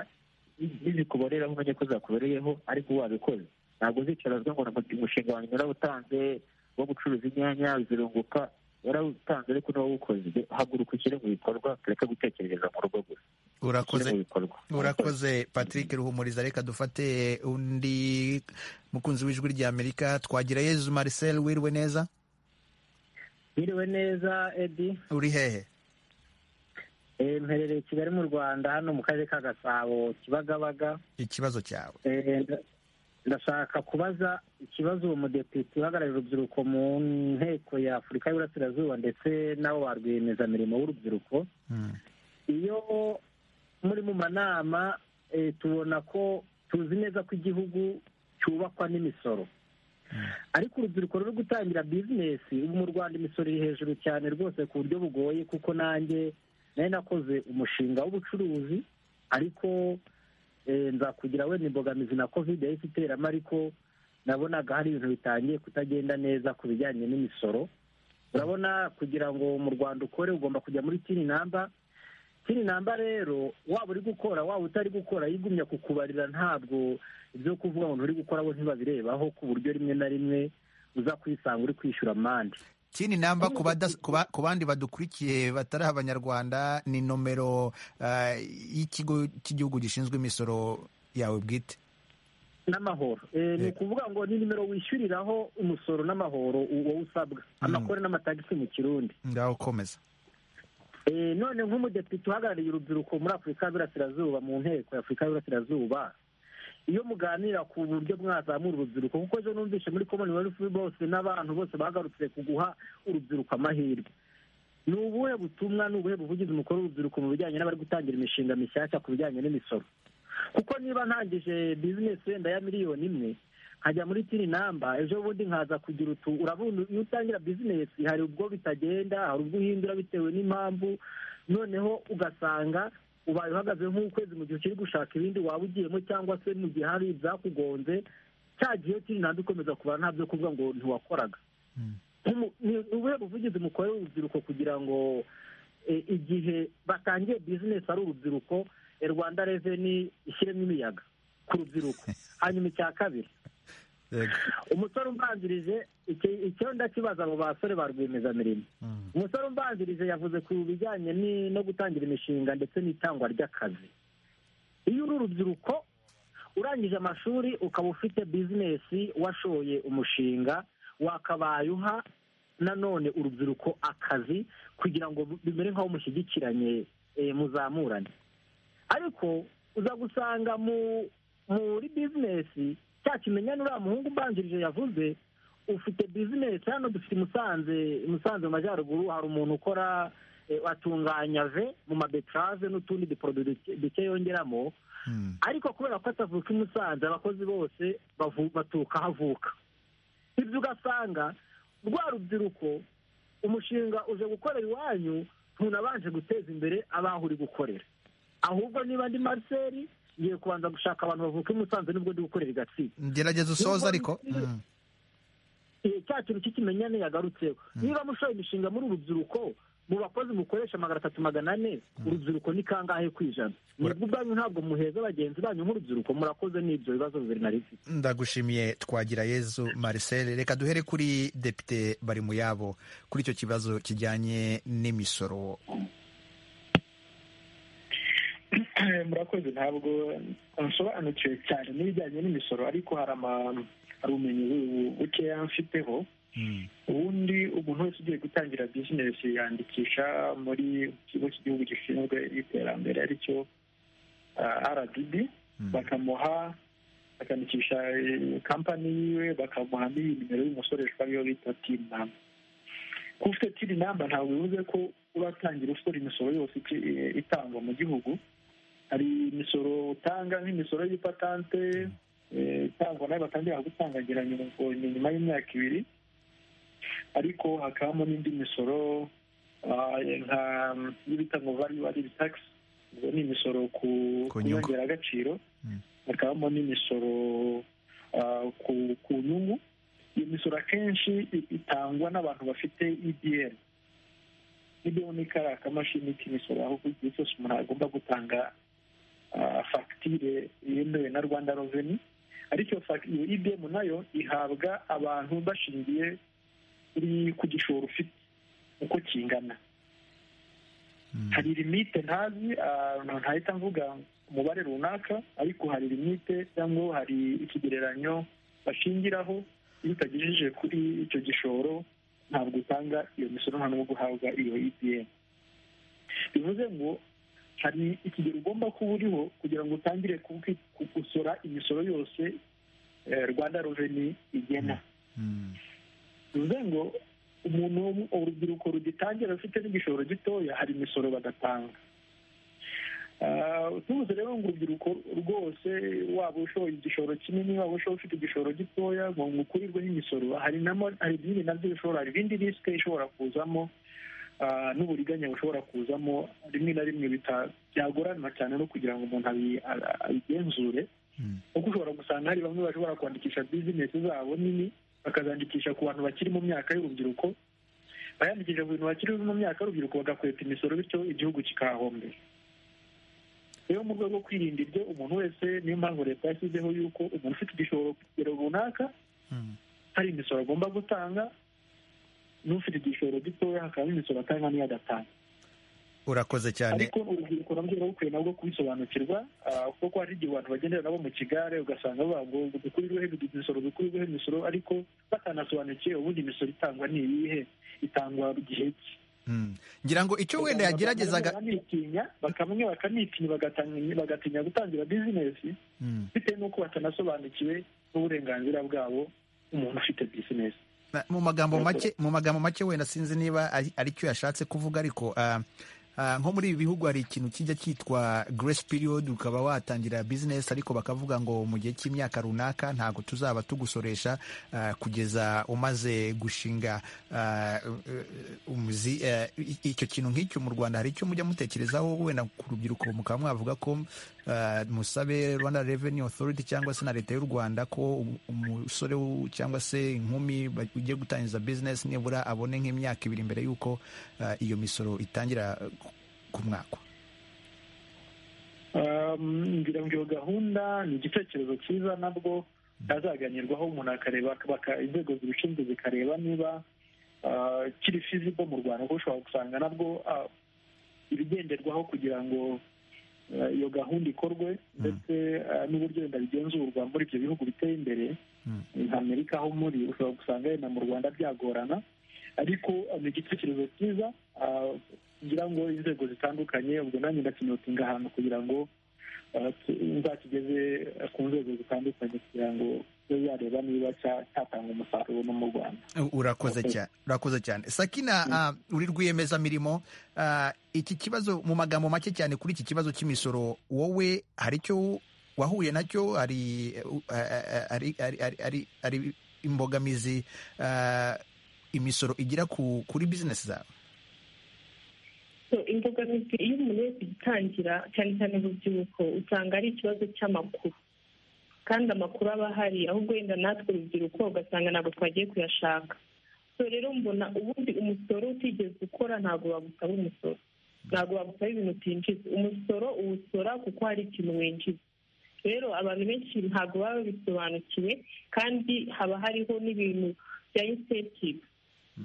n'izikuboreraho umenye ko zakubereyeho ariko wabikoze ntabwo uzicarazwa ngo umushinga wanjye urawutanze wo gucuruza inyanya zirunguka warawutanze ariko n'uwawukoze haguruka ushyire mu bikorwa tureke gutekereza mu rugo gusa urakoze urakoze patrick ruhumuriza reka dufate undi mukunzi w'ijwi rya amerika twagira yezu marcel wiriwe neza wiriwe neza edi uri hehe mperereye kigali mu rwanda hano mu karere ka gasabo kibagabaga ikibazo cyawe ndashaka kubaza ikibazo uwo mudepite uhagarariye urubyiruko mu nteko ya afurika y'uburasirazuba ndetse n'abo ba rwiyemezamirimo w'urubyiruko iyo muri mu manama tubona ko tuzi neza ko igihugu cyubakwa n'imisoro ariko urubyiruko ruri gutangira bizinesi ubu mu rwanda imisoro iri hejuru cyane rwose ku buryo bugoye kuko nanjye nari nakoze umushinga w'ubucuruzi ariko nzakugira wenda imbogamizi na kovide yahise iteramo ariko nabonaga hari ibintu bitangiye kutagenda neza ku bijyanye n'imisoro urabona kugira ngo mu rwanda ukore ugomba kujya muri tini namba kino namba rero waba uri gukora waba utari gukora yigumya kukubarira ntabwo ibyo kuvuga ngo nturi gukora bo ntibabirebaho ku buryo rimwe na rimwe uza kwisanga uri kwishyura amande kini namba ku bandi badukurikiye batari abanyarwanda ni nomero y'ikigo cy'igihugu gishinzwe imisoro yawe bwite n'amahoro ni ukuvuga ngo ni nimero wishyuriraho umusoro n'amahoro wowe usabwa amakore n'amatagisi mu kirundi ngaho ukomeza none nk'umudepite uhagarariye urubyiruko muri afurika y'uburasirazuba mu nteko y'afurika y'uburasirazuba iyo muganira ku buryo mwazamura urubyiruko kuko ejo numvise muri commonwealth bose n'abantu bose bagarutse ku guha urubyiruko amahirwe ni ubuhe butumwa ni ubuhe buvugizi umukuru w'urubyiruko mu bijyanye n'abari gutangira imishinga mishyashya ku bijyanye n'imisoro kuko niba ntangije bizinesi wenda ya miliyoni imwe nkajya muri tini namba ejo bundi nkaza kugira utu urabona iyo utangira bizinesi hari ubwo bitagenda hari ubwo uhindura bitewe n'impamvu noneho ugasanga ubaye uhagaze nk'ukwezi mu gihe ukiri gushaka ibindi waba ugiyemo cyangwa se mu gihe hari ibyakugonze cya gihe kiri ntabwo ukomeza kubara nta byo kuvuga ngo ntiwakoraga ni ubuhe buvugizi mukorera urubyiruko kugira ngo igihe batangiye bizinesi ari urubyiruko rwanda reveni ishyiremo imiyaga ku rubyiruko hanyuma icya kabiri umusore umbanzirije icyo ndakibaza abo basore ba rwiyemezamirimo umusore umbanzirije yavuze ku bijyanye no gutangira imishinga ndetse n'itangwa ry'akazi iyo uri urubyiruko urangije amashuri ukaba ufite bizinesi washoye umushinga wakabaye uha nanone urubyiruko akazi kugira ngo bimere nk'aho mushyigikiranye muzamurane ariko uza gusanga muri bizinesi cya kimenyane uriya muhungu ubanjirije yavuze ufite bizinesi hano dufite musanze musanze mu majyaruguru hari umuntu ukora atunganya ve mu mabetarave n'utundi duporodo duke yongeramo ariko kubera ko atavuka i musanze abakozi bose batuka aho avuka ibyo ugasanga rwa rubyiruko umushinga uje gukorera iwanyu ntunabanje guteza imbere abaho uri gukorera ahubwo niba ndi mariseri ngiye kubanza gushaka abantu bavuka i musanze nubwo ndi gukorera i gatsibo gerageza usoza ariko cya kintu cy'ikimenyane yagarutseho niba mushoye imishinga muri urubyiruko mu bakozi mukoresha magana atatu magana ane urubyiruko ni kangahe ku ijana nibwo ubwanyu ntabwo muheza bagenzi banyu nk'urubyiruko murakoze n'ibyo bibazo nari mfite ndagushimiye twagira yezu marcel reka duhere kuri depite bari mu yabo kuri icyo kibazo kijyanye n'imisoro murakoze ntabwo nsobanukiwe cyane n'ibijyanye n'imisoro ariko hari ubumenyi bukeya mfiteho ubundi umuntu wese ugiye gutangira bizinesi yandikisha muri ikigo cy'igihugu gishinzwe iterambere aricyo rdb bakamuha bakandikisha kampani yiwe bakamuha n'iyi nimero y'umusoreshwa ariyo bita tini namba kuba ufite tini namba ntabwo bivuze ko uratangira usora imisoro yose itangwa mu gihugu hari imisoro utanga nk'imisoro y'ipatante itangwa nayo batangira gutangagira nyuma y'imyaka ibiri ariko hakabamo n'indi misoro nka y'ibita ngo variyu ari takisi ubwo ni imisoro ku nyongeragaciro hakabamo n'imisoro ku nyungu iyo misoro akenshi itangwa n'abantu bafite idiyeni ni kariya kamashini k'imisoro aho ku gihe cyose umuntu agomba gutanga fagitire yemewe na rwanda reveni ariko iyo ibiyemu nayo ihabwa abantu bashingiye ku gishoro ufite uko kingana hari limite ntazi ntahita mvuga umubare runaka ariko hari limite cyangwa hari ikigereranyo bashingiraho iyo utagejeje kuri icyo gishoro ntabwo utanga iyo misoro nta n'ubwo uhabwa iyo EPM bivuze ngo hari ikigero ugomba kuba uriho kugira ngo utangire gusora imisoro yose rwanda reveni igena bivuze ngo umuntu urubyiruko rugitangira rufite n'igishoro gitoya hari imisoro badatanga tubuze rero ngo urubyiruko rwose waba ushoye igishoro kinini waba ushoye ufite igishoro gitoya ngo ukurirwe n'imisoro hari ibindi nabyo bishobora hari ibindi risike ishobora kuzamo n'uburiganya bushobora kuzamo rimwe na rimwe byagorana cyane no kugira ngo umuntu abigenzure kuko ushobora gusanga hari bamwe bashobora kwandikisha bizinesi zabo nini bakazandikisha ku bantu bakiri mu myaka y'urubyiruko bayandikisha ku bintu bakiri mu myaka y'urubyiruko bagakweta imisoro bityo igihugu kikahahombera rero mu rwego rwo kwirinda ibyo umuntu wese niyo mpamvu leta yashyizeho yuko umuntu ufite igishoro ku kigero runaka hari imisoro agomba gutanga n'ufite igishoro gitoya hakaba imisoro atanga n'iyo adatanga urakoze cyane ariko urubyiruko nabyo ruba rukwiye nabwo kubisobanukirwa ah, kuko hari igihe abantu bagendera nabo mu kigare ugasanga bavuga ngo dukurirweho imisoro dukurirweho imisoro ariko batanasobanukiwe ubundi imisoro itangwa ni iyihe itangwa igihe ki Mm. ngira ngo icyo wenda yageragezaga Bamwe bakanitinya bakamwe bakanitinya bagatanga- bagatinya gutangira bizinesi Mm. bitewe n'uko batanasobanukiwe n'uburenganzira bwabo umuntu ufite bizinesi Na- mu magambo Yego. make mu magambo make wenda sinzi niba ari ari cyo yashatse kuvuga ariko ah, ah, nko muri ibi bihugu hari ikintu kijya cyitwa grace period ukaba watangira business ariko bakavuga ngo mu gihe cy'imyaka runaka ntabwo tuzaba tugusoresha ah, kugeza umaze gushinga ah, eh, umuzi eh, i- icyo kintu nk'icyo mu Rwanda hari icyo mujya mutekerezaho wenda ku rubyiruko mukaba mwavuga ko ah, musabe Rwanda Revenue Authority cyangwa se na leta y'u Rwanda ko um- umusore w- cyangwa se inkumi ba- ugiye gutangiza business nibura abone nk'imyaka ibiri mbere y'uko ah, iyo misoro itangira eh, ku- ku mwaka Um, ngira ngo iyo gahunda ni igitekerezo cyiza nabwo azaganirwaho umuntu akareba baka- inzego zibishinzwe zikareba niba ah, kiri fizibo mu rwanda kuko ushobora gusanga nabwo ah, ibigenderwaho kugira ngo ah, iyo gahunda ikorwe ndetse ah, n'uburyo wenda bigenzurwa muri ibyo bihugu biteye imbere nka amerika aho muri ushobora gusanga wenda mu rwanda byagorana ariko ah, ni igitekerezo cyiza ah, ngira ngo inzego zitandukanye ubwo nanjye ndakinotinga ahantu kugira ngo ah, tu- nzakigeze ah, ku nzego zitandukanye kugira ngo ibe yareba niba cya- cyatanga umusaruro no mu rwanda U- urakoze Okay. cyane urakoze cyane sakina ah, uri rwiyemezamirimo ah, iki kibazo mu magambo make cyane kuri iki kibazo cy'imisoro wowe hari icyo wahuye nacyo hari eh, u- ah, ah, hari- hari- hari- hari- hari imbogamizi ah, imisoro igira ku- kuri bizinesi zawe So, imbogamizi iyo umuntu wese igitangira cyane cyane urubyiruko usanga ari ikibazo cy'amakuru kandi amakuru aba ahari ahubwo wenda natwe urubyiruko ugasanga ntabwo twagiye kuyashaka so rero mbona ubundi umusoro utigeze ukora ntabwo bagusaba umusoro ntabwo bagusaba ibintu utinjiza umusoro uwusora kuko hari ikintu winjiza rero abantu benshi ntabwo baba babisobanukiwe kandi haba hariho n'ibintu bya incentive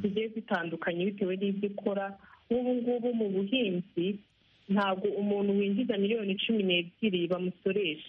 zigiye zitandukanye bitewe n'ibyo ukora nk'ubu ngubu mu buhinzi ntabwo umuntu winjiza miliyoni cumi n'ebyiri bamusoresha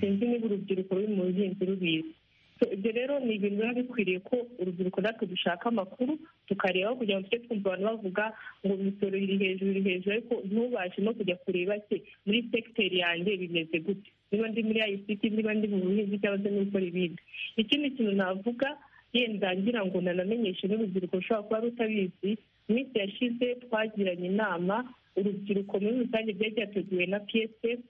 sinzi niba urubyiruko ruri mu buhinzi rubizi So, ibyo rero ni ibintu biba bikwiriye ko urubyiruko natwe dushaka amakuru tukarebaho kugira ngo tujye twumva abantu bavuga ngo imisoro iri hejuru iri hejuru ariko ntubashe no kujya kureba se muri segiteri yanjye bimeze gute niba ndi muri ayisiti niba ndi mu buhinzi cyangwa se no gukora ibindi ikindi kintu navuga yenda ngira ngo nanamenyeshe n'urubyiruko rushobora kuba rutabizi mu minsi yashize twagiranye inama urubyiruko muri rusange byari byateguwe na psf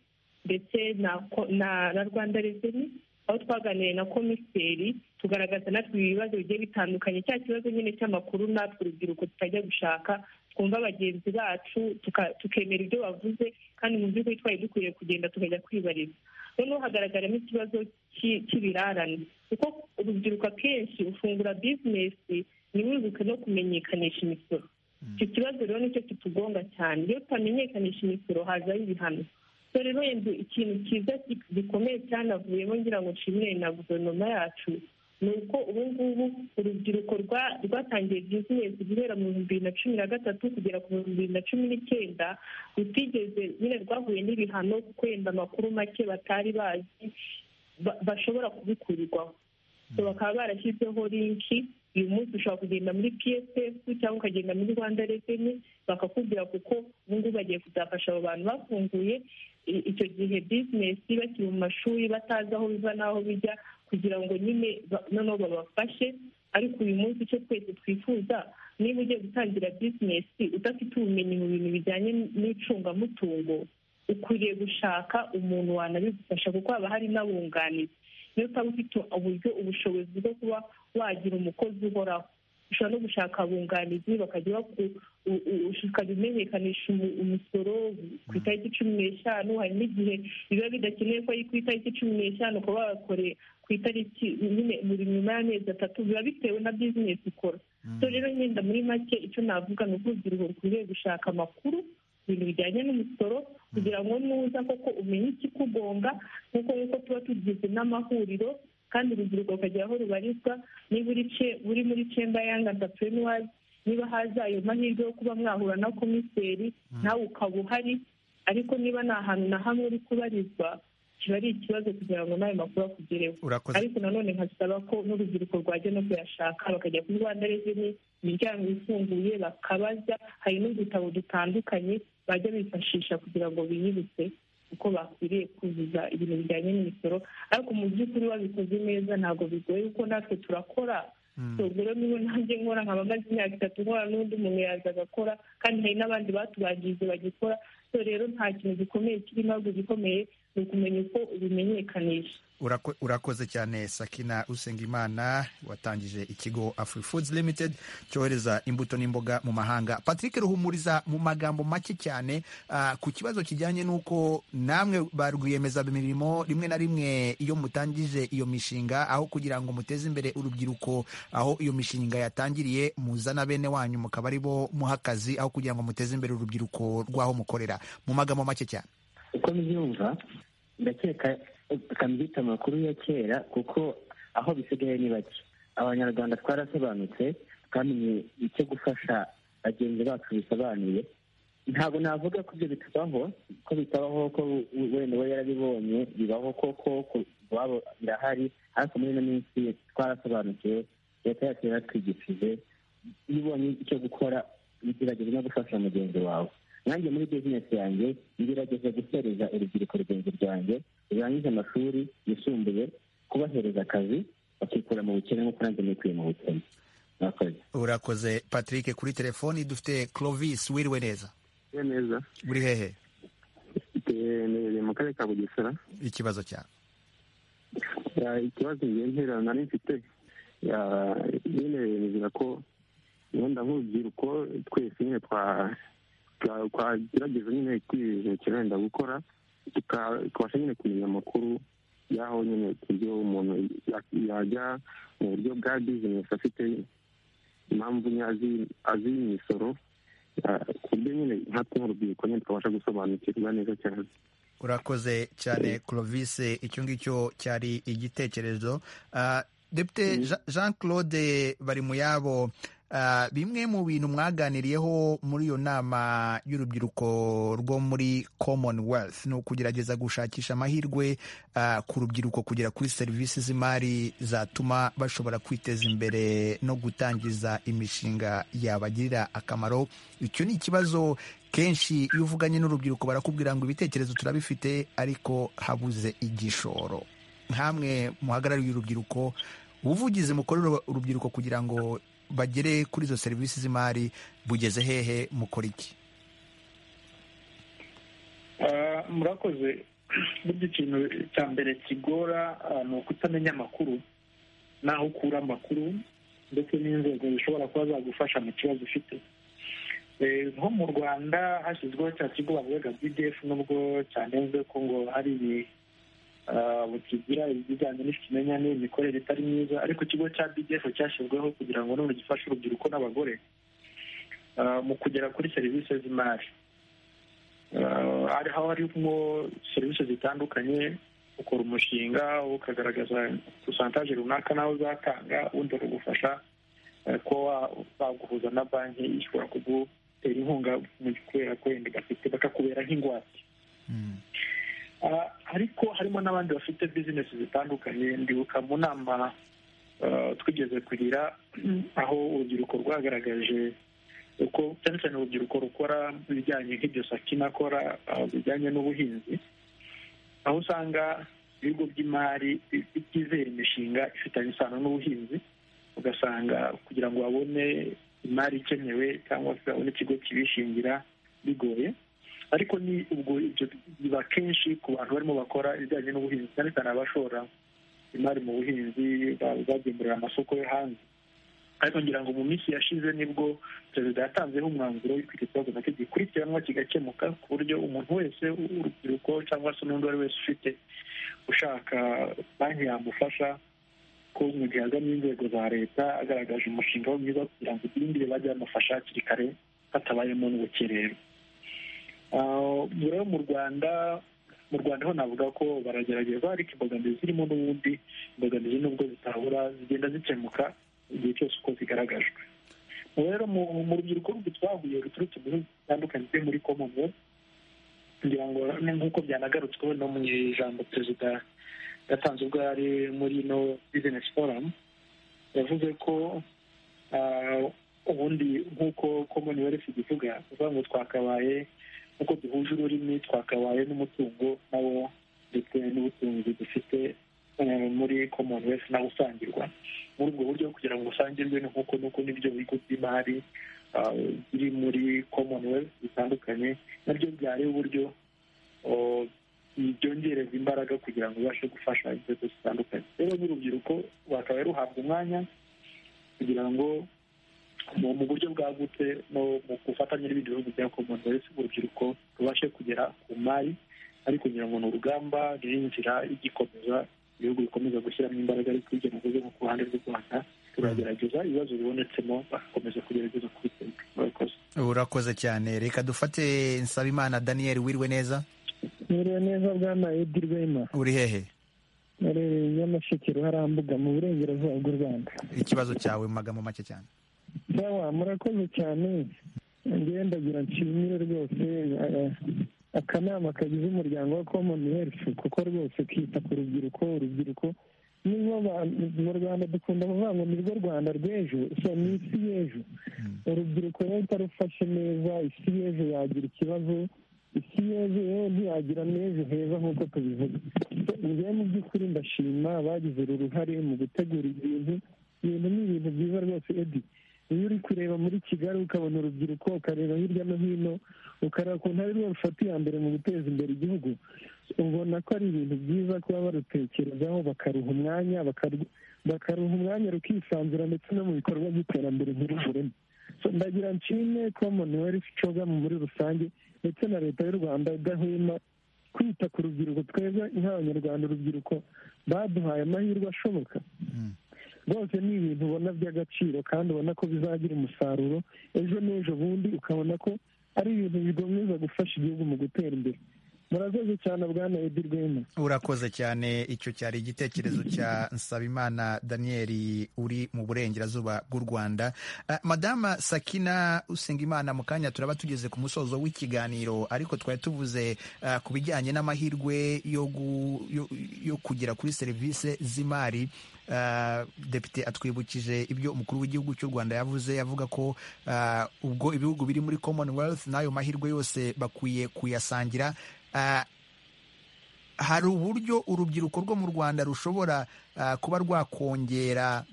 ndetse na ko- na na rwanda reveni aho twaganiriye na komiseri tugaragaza natwe ibibazo bigiye bitandukanye cya kibazo nyine cy'amakuru natwe urubyiruko tutajya gushaka twumva bagenzi bacu tuka- tukemera ibyo bavuze kandi mu by'ukuri twari dukwiriye kugenda tukajya kwibariza noneho hagaragaramo ikibazo cy'i- cy'ibirarane kuko urubyiruko akenshi ufungura bizinesi ntiwibuke no kumenyekanisha imisoro icyo kibazo rero nicyo kitugonga cyane iyo tutamenyekanisha imisoro hazaho ibihano so rero yenda ikintu cyiza gi- gikomeye cyanavuyemo ngira ngo nshimire na guverinoma yacu ni uko ubu ngubu urubyiruko rwa- rwatangiye bizinesi guhera mu bihumbi bibiri na cumi na gatatu kugera ku bihumbi bibiri na cumi n'icyenda rutigeze nyine rwahuye n'ibihano kuko yenda amakuru make batari bazi ba- bashobora kubikurirwaho So bakaba barashyizeho linki uyu munsi ushobora kugenda muri psf cyangwa ukagenda muri rwanda reveni bakakubwira kuko ubu ngubu bagiye kuzafasha abo bantu bafunguye i- icyo gihe bizinesi bakiri mu mashuri batazi aho biva n'aho bijya kugira ngo nyine ba- noneho babafashe ariko uyu munsi icyo twese twifuza niba ugiye gutangira bizinesi udafite ubumenyi mu bintu bijyanye n'icungamutungo ukwiriye gushaka umuntu wanabigufasha kuko haba hari n'abunganizi niyo utaba ufite uburyo ubushobozi bwo kuba wagira umukozi uhoraho ushobora no gushaka abunganizi bakajya baku- u- u- ukajya umenyekanisha umu- umusoro ku itariki cumi n'eshanu hari n'igihe biba bidakenewe ko ari ku itariki cumi n'eshanu ukaba wakoreye ku itariki nyine buri nyuma y'amezi atatu biba bitewe na bizinesi ukora so rero nyenda muri make icyo navuga ni uko urubyiruko rukwiriye gushaka amakuru ibintu bijyanye n'umusoro kugira ngo nuza koko umenye ikikugonga nk'uko yuko tuba tugize n'amahuriro kandi urubyiruko rukagira aho rubarizwa niba uri muri cemba yanga antapurenuwazi niba haza ayo mahirwe yo kuba mwahura na komiseri nawe ukaba uhari ariko niba nta hantu na hamwe uri kubarizwa kiba ari ikibazo kugira ngo n'ayo makuru akugereho ariko nanone nkasaba ko n'urubyiruko rwajya no kuyashaka bakajya kuri rwanda reveni imiryango ifunguye bakabaza hari n'udutabo dutandukanye bajya bifashisha kugira ngo biyibutse uko bakwiriye kuzuza ibintu bijyanye n'imisoro ariko mu by'ukuri babikoze neza ntabwo bigoye kuko natwe turakora tugura niba nanjye nkora nkaba maze imyaka itatu nkora n'undi muntu yaza agakora kandi hari n'abandi batubangije bagikora so rero nta kintu gikomeye kirimo ahubwo igikomeye ni ukumenya uko ubimenyekanisha urakoze cyane sakina usengimana watangije ikigo afuri fuduzi limitedi cyohereza imbuto n'imboga mu mahanga patrick ruhumuriza mu magambo make cyane ku kibazo kijyanye n'uko namwe ba rwiyemezamirimo rimwe na rimwe iyo mutangije iyo mishinga aho kugira ngo muteze imbere urubyiruko aho iyo mishinga yatangiriye muzana bene wanyu mukaba ari bo muha akazi aho kugira ngo muteze imbere urubyiruko rw'aho mukorera mu magambo make cyane uko mbyumva ndakeka tukamwita amakuru ya kera kuko aho bisigaye ni bake abanyarwanda twarasobanutse twamenye icyo gufasha bagenzi bacu bisobanuye ntabwo navuga ko ibyo bitubaho ko bitabaho ko wenda we yarabibonye bibaho koko iwabo birahari ariko muri ino minsi twarasobanukiwe leta yacu yaratwigishije iyo ubonye icyo gukora bigerageza no gufasha mugenzi wawe nanjye muri bizinesi yanjye ngerageza guhereza urubyiruko rugenzi rwanjye rurangije amashuri yisumbuye kubahereza akazi bakikura mu bukene nk'uko nanjye nikuye mu bukene murakoze urakoze patrick kuri telefoni dufite clovis wiriwe neza neza uri hehe ni mu karere ka bugesera ikibazo cyawe ikibazo ngiye ntera nari mfite nyine bemeza ko ubundi nk'urubyiruko twese nyine twa twagerageza nyine kwirinda wenda gukora tukabasha nyine kumenya amakuru y'aho nyine ibyo umuntu yajya mu buryo bwa bizinesi afite impamvu azi imisoro ku buryo nyine nkatwe nk'urubyiruko nyine twabasha gusobanukirwa neza cyane urakoze cyane clovis icyo ngicyo cyari igitekerezo depite jean claude bari mu yabo bimwe mu bintu mwaganiriyeho muri iyo nama y'urubyiruko rwo muri commonwealth ni ukugerageza gushakisha amahirwe ku rubyiruko kugera kuri serivisi z'imari zatuma bashobora kwiteza imbere no gutangiza imishinga yabagirira akamaro icyo ni ikibazo kenshi iyo uvuganye n'urubyiruko barakubwira ngo ibitekerezo turabifite ariko habuze igishoro nkamwe muhagarariye urubyiruko ubuvugizi mukorera urubyiruko kugira ngo bagere kuri izo serivisi z'imari bugeze hehe mukora iki murakoze burya ikintu cya mbere kigora ni ukutamenya amakuru n'aho ukura amakuru ndetse n'inzego zishobora kuba zagufasha mu kibazo ufite nko mu rwanda hashyizweho cya kigo bavuga bdf nubwo cyanenzwe ko ngo hari kigira ibijyanye n'ikimenyane imikorere itari myiza ariko ikigo cya bdf cyashyizweho kugira ngo none gifashe urubyiruko n'abagore mu kugera kuri serivisi z'imari aho harimo serivisi zitandukanye ukora umushinga ukagaragaza posantaje runaka nawe uzatanga ubundi bakagufasha kuba baguhuza na banki ishobora kugutera inkunga kubera ko wenda bafite bakakubera nk'ingwate ariko harimo n'abandi bafite bizinesi zitandukanye ndibuka mu nama twigeze kugira aho urubyiruko rwagaragaje uko cyane cyane urubyiruko rukora ibijyanye nk'ibyo sakina akora bijyanye n'ubuhinzi aho usanga ibigo by'imari byizera imishinga ifitanye isano n'ubuhinzi ugasanga kugira ngo babone imari ikenewe cyangwa se babone ikigo kibishingira bigoye ariko ni ubwo ibyo biba kenshi ku bantu barimo bakora ibijyanye n'ubuhinzi cyane cyane abashora imari mu buhinzi bagemurira amasoko yo hanze ariko ngira ngo mu minsi yashize nibwo perezida yatanzeho umwanzuro w'iki kibazo nacyo gikurikiranwa kigakemuka ku buryo umuntu wese w'urubyiruko cyangwa se n'undi uwo ari wese ufite ushaka banki yamufasha ko mu gihe aganye inzego za leta agaragaje umushinga we mwiza kugira ngo ibindi bajye bamufasha hakiri kare hatabayemo n'ubukererwe rero mu rwanda mu rwanda ho navuga ko baragerageza ariko imbogamizi zirimo n'ubundi imbogamizi n'ubwo zitabura zigenda zikemuka igihe cyose uko zigaragajwe rero mu rubyiruko twahuye ruturutse mu bihugu bitandukanye byo muri commonwealth kugira ngo nk'uko byanagarutsweho no mu ijambo perezida yatanze ubwo yari muri ino bizinesi foramu yavuze ko ubundi nk'uko commonwealth igivuga bivuga ngo twakabaye nk'uko duhuje ururimi twakabaye n'umutungo nawo ndetse n'ubutunzi dufite muri commonwealth nawo usangirwa muri ubwo buryo kugira ngo usangirwe ni nk'uko nuko n'ibyo bigo by'imari biri muri commonwealth bitandukanye nabyo byari uburyo byongereza imbaraga kugira ngo ubashe gufasha inzego zitandukanye rero n'urubyiruko rwakabaye ruhabwa umwanya kugira ngo mu buryo bwagutse no mu gufatanya n'ibindi bihugu bya commonwealth urubyiruko rubashe kugera ku mari ariko kugira ngo ni urugamba ruri inzira igikomeza ibihugu bikomeza gushyiramo imbaraga ariko hirya no hino ku ruhande rw'u rwanda turagerageza ibibazo bibonetsemo bagakomeza kugerageza kubitega murakoze urakoze cyane reka dufate nsabimana daniyeli wiriwe neza wiriwe neza bwana edi rwema uri hehe urereye nyamasheke ruharambuga mu burengerazuba bw'u rwanda ikibazo cyawe mu magambo make cyane sawa murakoze cyane ngenda ndagira nshimire rwose akanama kagize umuryango wa komoni herifu kuko rwose kita ku rubyiruko urubyiruko niba mu rwanda dukunda kuvuga ngo nirwo rwanda rw'ejo so ni isi y'ejo urubyiruko rero utarufashe neza isi y'ejo yagira ikibazo isi y'ejo rero ntiyagira n'ejo heza nk'uko tubivuga njyewe mu by'ukuri ndashima bagize uru ruhare mu gutegura ibintu ibintu ni ibintu byiza rwose edi iyo uri kureba muri kigali ukabona urubyiruko ukareba hirya no hino ukareba ukuntu ari rwo rufata iya mbere mu guteza imbere igihugu ubona ko ari ibintu byiza kuba barutekerezaho bakaruha umwanya bakaruha umwanya rukisanzura ndetse no mu bikorwa by'iterambere ntiruguremo ndagira nshimwe commonwealth cogamu muri rusange ndetse na leta y'u rwanda idahwema kwita ku rubyiruko twebwe nk'abanyarwanda urubyiruko baduhaye amahirwe ashoboka rwose ni ibintu ubona by'agaciro kandi ubona ko bizagira umusaruro ejo n'ejo bundi ukabona ko ari ibintu bikomeza gufasha igihugu mu gutera imbere murakoze cyane bwana edi rwema urakoze cyane icyo cyari igitekerezo cya nsabimana daniyeli uri mu burengerazuba bw'u rwanda madama sakina usengimana mu kanya turaba tugeze ku musozo w'ikiganiro ariko twari tuvuze ku bijyanye n'amahirwe yo kugera kuri serivisi z'imari depite atwibukije ibyo umukuru w'igihugu cy'u rwanda yavuze yavuga ko ubwo ibihugu biri muri commonwealth n'ayo mahirwe yose bakwiye kuyasangira hari uburyo urubyiruko rwo mu rwanda rushobora kuba rwakongera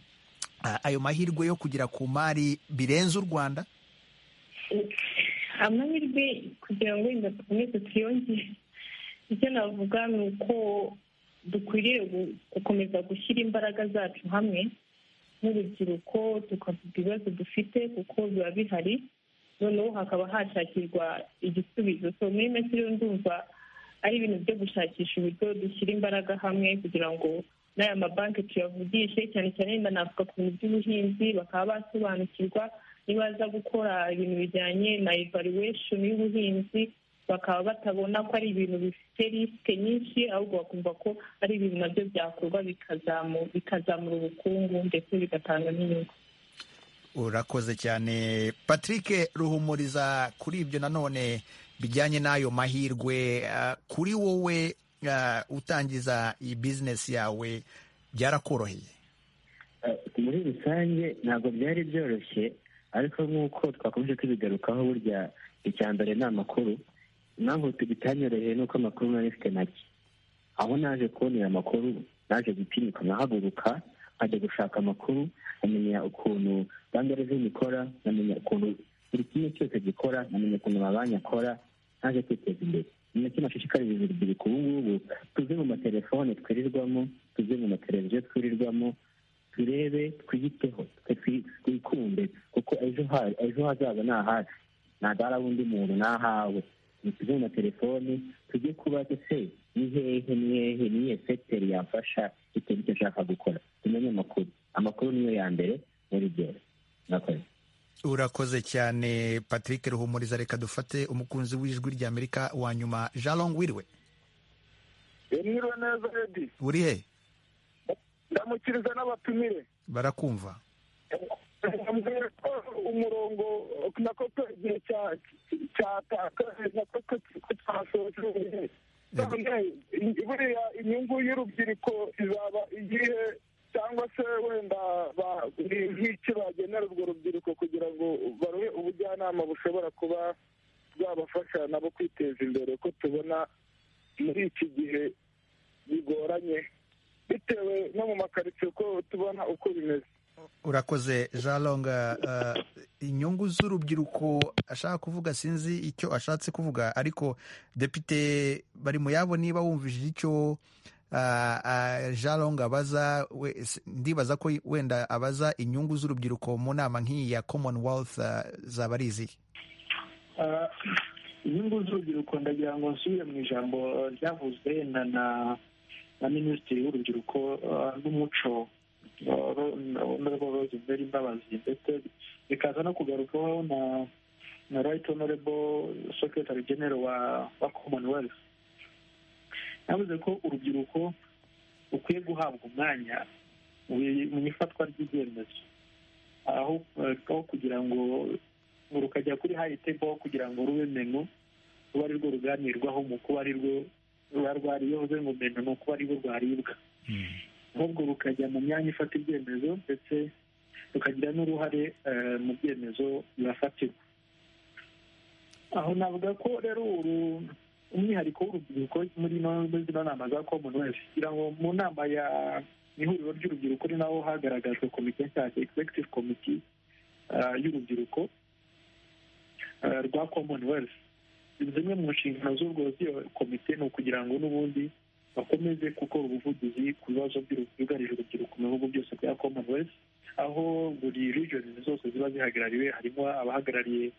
ayo mahirwe yo kugera ku mari birenze u rwanda amahirwe kugira ngo wenda dukomeze tuyongere icyo navuga ni uko dukwiriye gukomeza gushyira imbaraga zacu hamwe nk'urubyiruko tukavuga ibibazo dufite kuko biba bihari noneho hakaba hashakirwa igisubizo so muri make rero ndumva ari ibintu byo gushakisha uburyo dushyira imbaraga hamwe kugira ngo n'aya mabanki tuyavugishe cyane cyane wenda navuga ku bintu by'ubuhinzi bakaba basobanukirwa nibaza gukora ibintu bijyanye na evaluation y'ubuhinzi bakaba batabona ko ari ibintu bifite risike nyinshi ahubwo bakumva ko ari ibintu nabyo byakorwa bikazamura ubukungu ndetse bigatanga n'inyungu urakoze cyane patrick ruhumuriza kuri ibyo nanone bijyanye n'ayo mahirwe kuri wowe utangiza iyi bizinesi yawe byarakoroheye muri rusange ntabwo byari byoroshye ariko nk'uko twakomeje tubigarukaho burya icya mbere ni amakuru impamvu bitanyoroheye ni uko amakuru nari mfite make aho naje kubonera amakuru naje gutinyuka nkahaguruka nkajya gushaka amakuru nkamenya ukuntu banki reveni ikora nkamenya ukuntu buri kimwe cyose gikora nkamenya ukuntu amabanki akora naje kwiteza imbere ni nacyo nashishikariza urubyiruko ubu ngubu tuve mu matelefone twirirwamo tuve mu mateleviziyo twirirwamo turebe twiyiteho twikunde kuko ejo hazaza ni ahacu ntabwo ari undi muntu ni ahawe tuve mu matelefoni tujye kubaza se ni hehe ni hehe ni iyihe sekiteri yafasha bitewe n'icyo ashaka gukora tumenye amakuru amakuru niyo ya mbere muri byose murakoze urakoze cyane patrick ruhumuriza reka dufate umukunzi w'ijwi ry'amerika wa nyuma jalong wiriwe mwiriwe neza redi uri he ndamukiriza n'abatumire barakumva mbwira ko umurongo nako igihe cyatakaje nako twasoje buriya inyungu y'urubyiruko izaba igihe cyangwa se wenda ni nk'icyo bagenera urwo rubyiruko kugira ngo baruhe ubujyanama bushobora kuba bwabafasha nabo kwiteza imbere ko tubona muri iki gihe bigoranye bitewe no mu makaritsiye uko tubona uko bimeze urakoze jalonga inyungu z'urubyiruko ashaka kuvuga sinzi icyo ashatse kuvuga ariko depite bari mu yabo niba wumvishije icyo jalonga abaza ndibaza ko wenda abaza inyungu z'urubyiruko mu nama nk'iyi ya commonwealth zaba ari izihe inyungu z'urubyiruko ndagira ngo nsubire mu ijambo ryavuzwe na minisitiri w'urubyiruko n'umuco honorable rosemary mbabazi ndetse bikaza no kugarukwaho na na right honorable secretary general wa wa commonwealth yavuze ko urubyiruko rukwiye guhabwa umwanya mu ifatwa ry'ibyemezo aho kugira ngo rukajya kuri hayi tebo kugira ngo rube menu ruba ari rwo ruganirwaho mu kuba ari rwo ruba rwariyoze ngo menu ni ukuba ari rwo rwaribwa ahubwo rukajya mu myanya ifata ibyemezo ndetse rukagira n'uruhare mu byemezo bihafatirwa aho navuga ko rero umwihariko w'urubyiruko muri zino nama za commonwealth kugira ngo mu nama ya ihuriro ry'urubyiruko ni naho hagaragajwe komite nshyashya executive committee y'urubyiruko rwa commonwealth zimwe mu nshingano z'urwo komite ni ukugira ngo n'ubundi bakomeze gukora ubuvugizi ku bibazo byugarije urubyiruko mu bihugu byose bya commonwealth aho buri regions zose ziba zihagarariwe harimo abahagarariye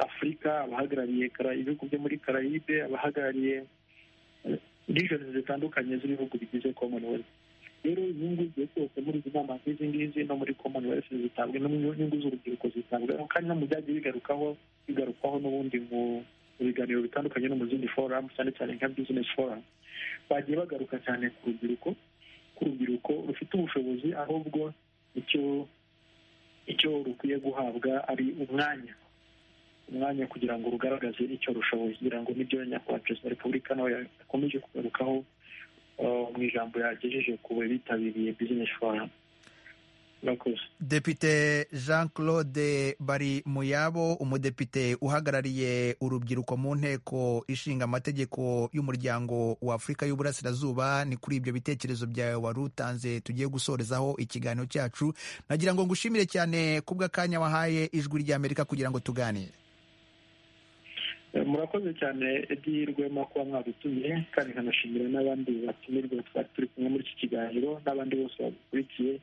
afurika abahagarariye ibihugu byo muri carayibe abahagarariye regions zitandukanye z'ibihugu bigize commonwealth rero inyungu zigiye zose muri izi nama nk'izi ngizi no muri commonwealth zitabwa n'inyungu z'urubyiruko zitabwaho kandi no mu byagiye bigarukaho bigarukwaho n'ubundi mu biganiro bitandukanye no mu zindi foramu cyane cyane nka bizinesi foramu bagiye bagaruka cyane ku rubyiruko ku rubyiruko rufite ubushobozi ahubwo icyo icyo rukwiye guhabwa ari umwanya umwanya kugira ngo rugaragaze icyo rushoboye kugira ngo n'ibyo nyakubahwa perezida wa repubulika nawe yakomeje kugarukaho mu ijambo yagejeje ku bitabiriye bizinesi foramu depite jean claude bari muyabo umudepite uhagarariye urubyiruko mu nteko ishinga amategeko y'umuryango wa afurika y'uburasirazuba ni kuri ibyo bitekerezo byawe wari utanze tugiye gusorezaho ikiganiro cyacu nagira ngo ngushimire cyane kubw'akanya wahaye ijwi ry'amerika kugira ngo tuganire murakoze cyane edi rwema kuba mwadutumiye kandi nkanashimira n'abandi batumirwa twari turi kumwe muri iki kiganiro n'abandi bose babikurikiye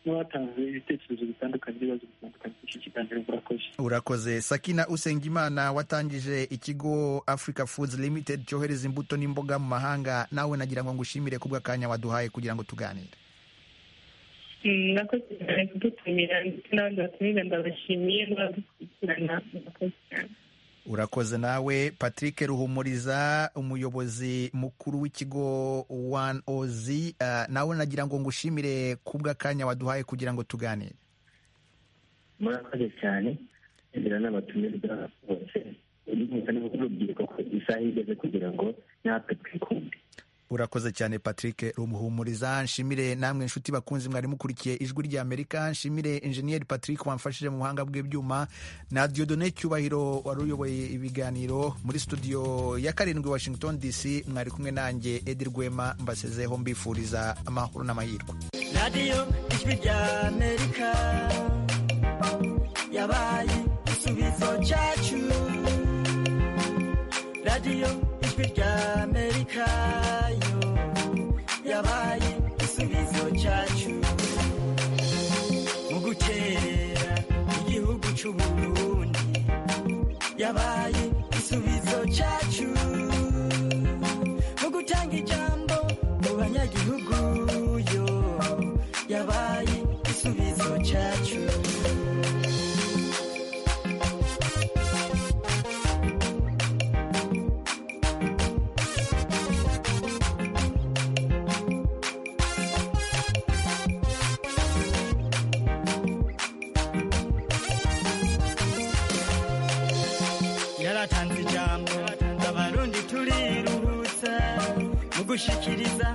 n'abatanze ibitekerezo bitandukanye n'ibibazo bitandukanye by'iki kiganiro murakoze urakoze sakina usengimana watangije ikigo africa foods limited cyohereza imbuto n'imboga mu mahanga nawe nagira ngo ngushimire kubw'akanya waduhaye kugira ngo tuganire murakoze cyane kudutumira ndetse n'abandi batumira ndabashimiye n'abadukurikirana murakoze cyane urakoze nawe patrick ruhumuriza umuyobozi mukuru w'ikigo wani ozi nawe nagira ngo ngushimire kubw'akanya waduhaye kugira ngo tuganire murakoze cyane inzira n'abatumirwa bose urubyiruko ko isaha igeze kugira ngo natwe twikunde urakoze cyane patrick rumuhumuriza nshimire namwe inshuti bakunzi mwari mukurikiye ijwi ry'amerika nshimire enjeniyeri patrick wamfashije mu buhanga bw'ibyuma na diodone cyubahiro wari uyoboye ibiganiro muri studio ya karindwi washington dc mwari kumwe nanjye edi rwema mbasezeho mbifuriza amahoro n'amahirwe radiyo ijwi ry'amerika yabaye igisubizo cyacu radiyo ijwi ry'amerika yabaye igisubizo cyacu mu gukerera igihugu cy'uburundi yabaye igisubizo cyacu mu gutanga ijambo mu banyagihugu yo yabaye igisubizo cyacu turatanga ijambo abarundi turiruhutsa mu gushyikiriza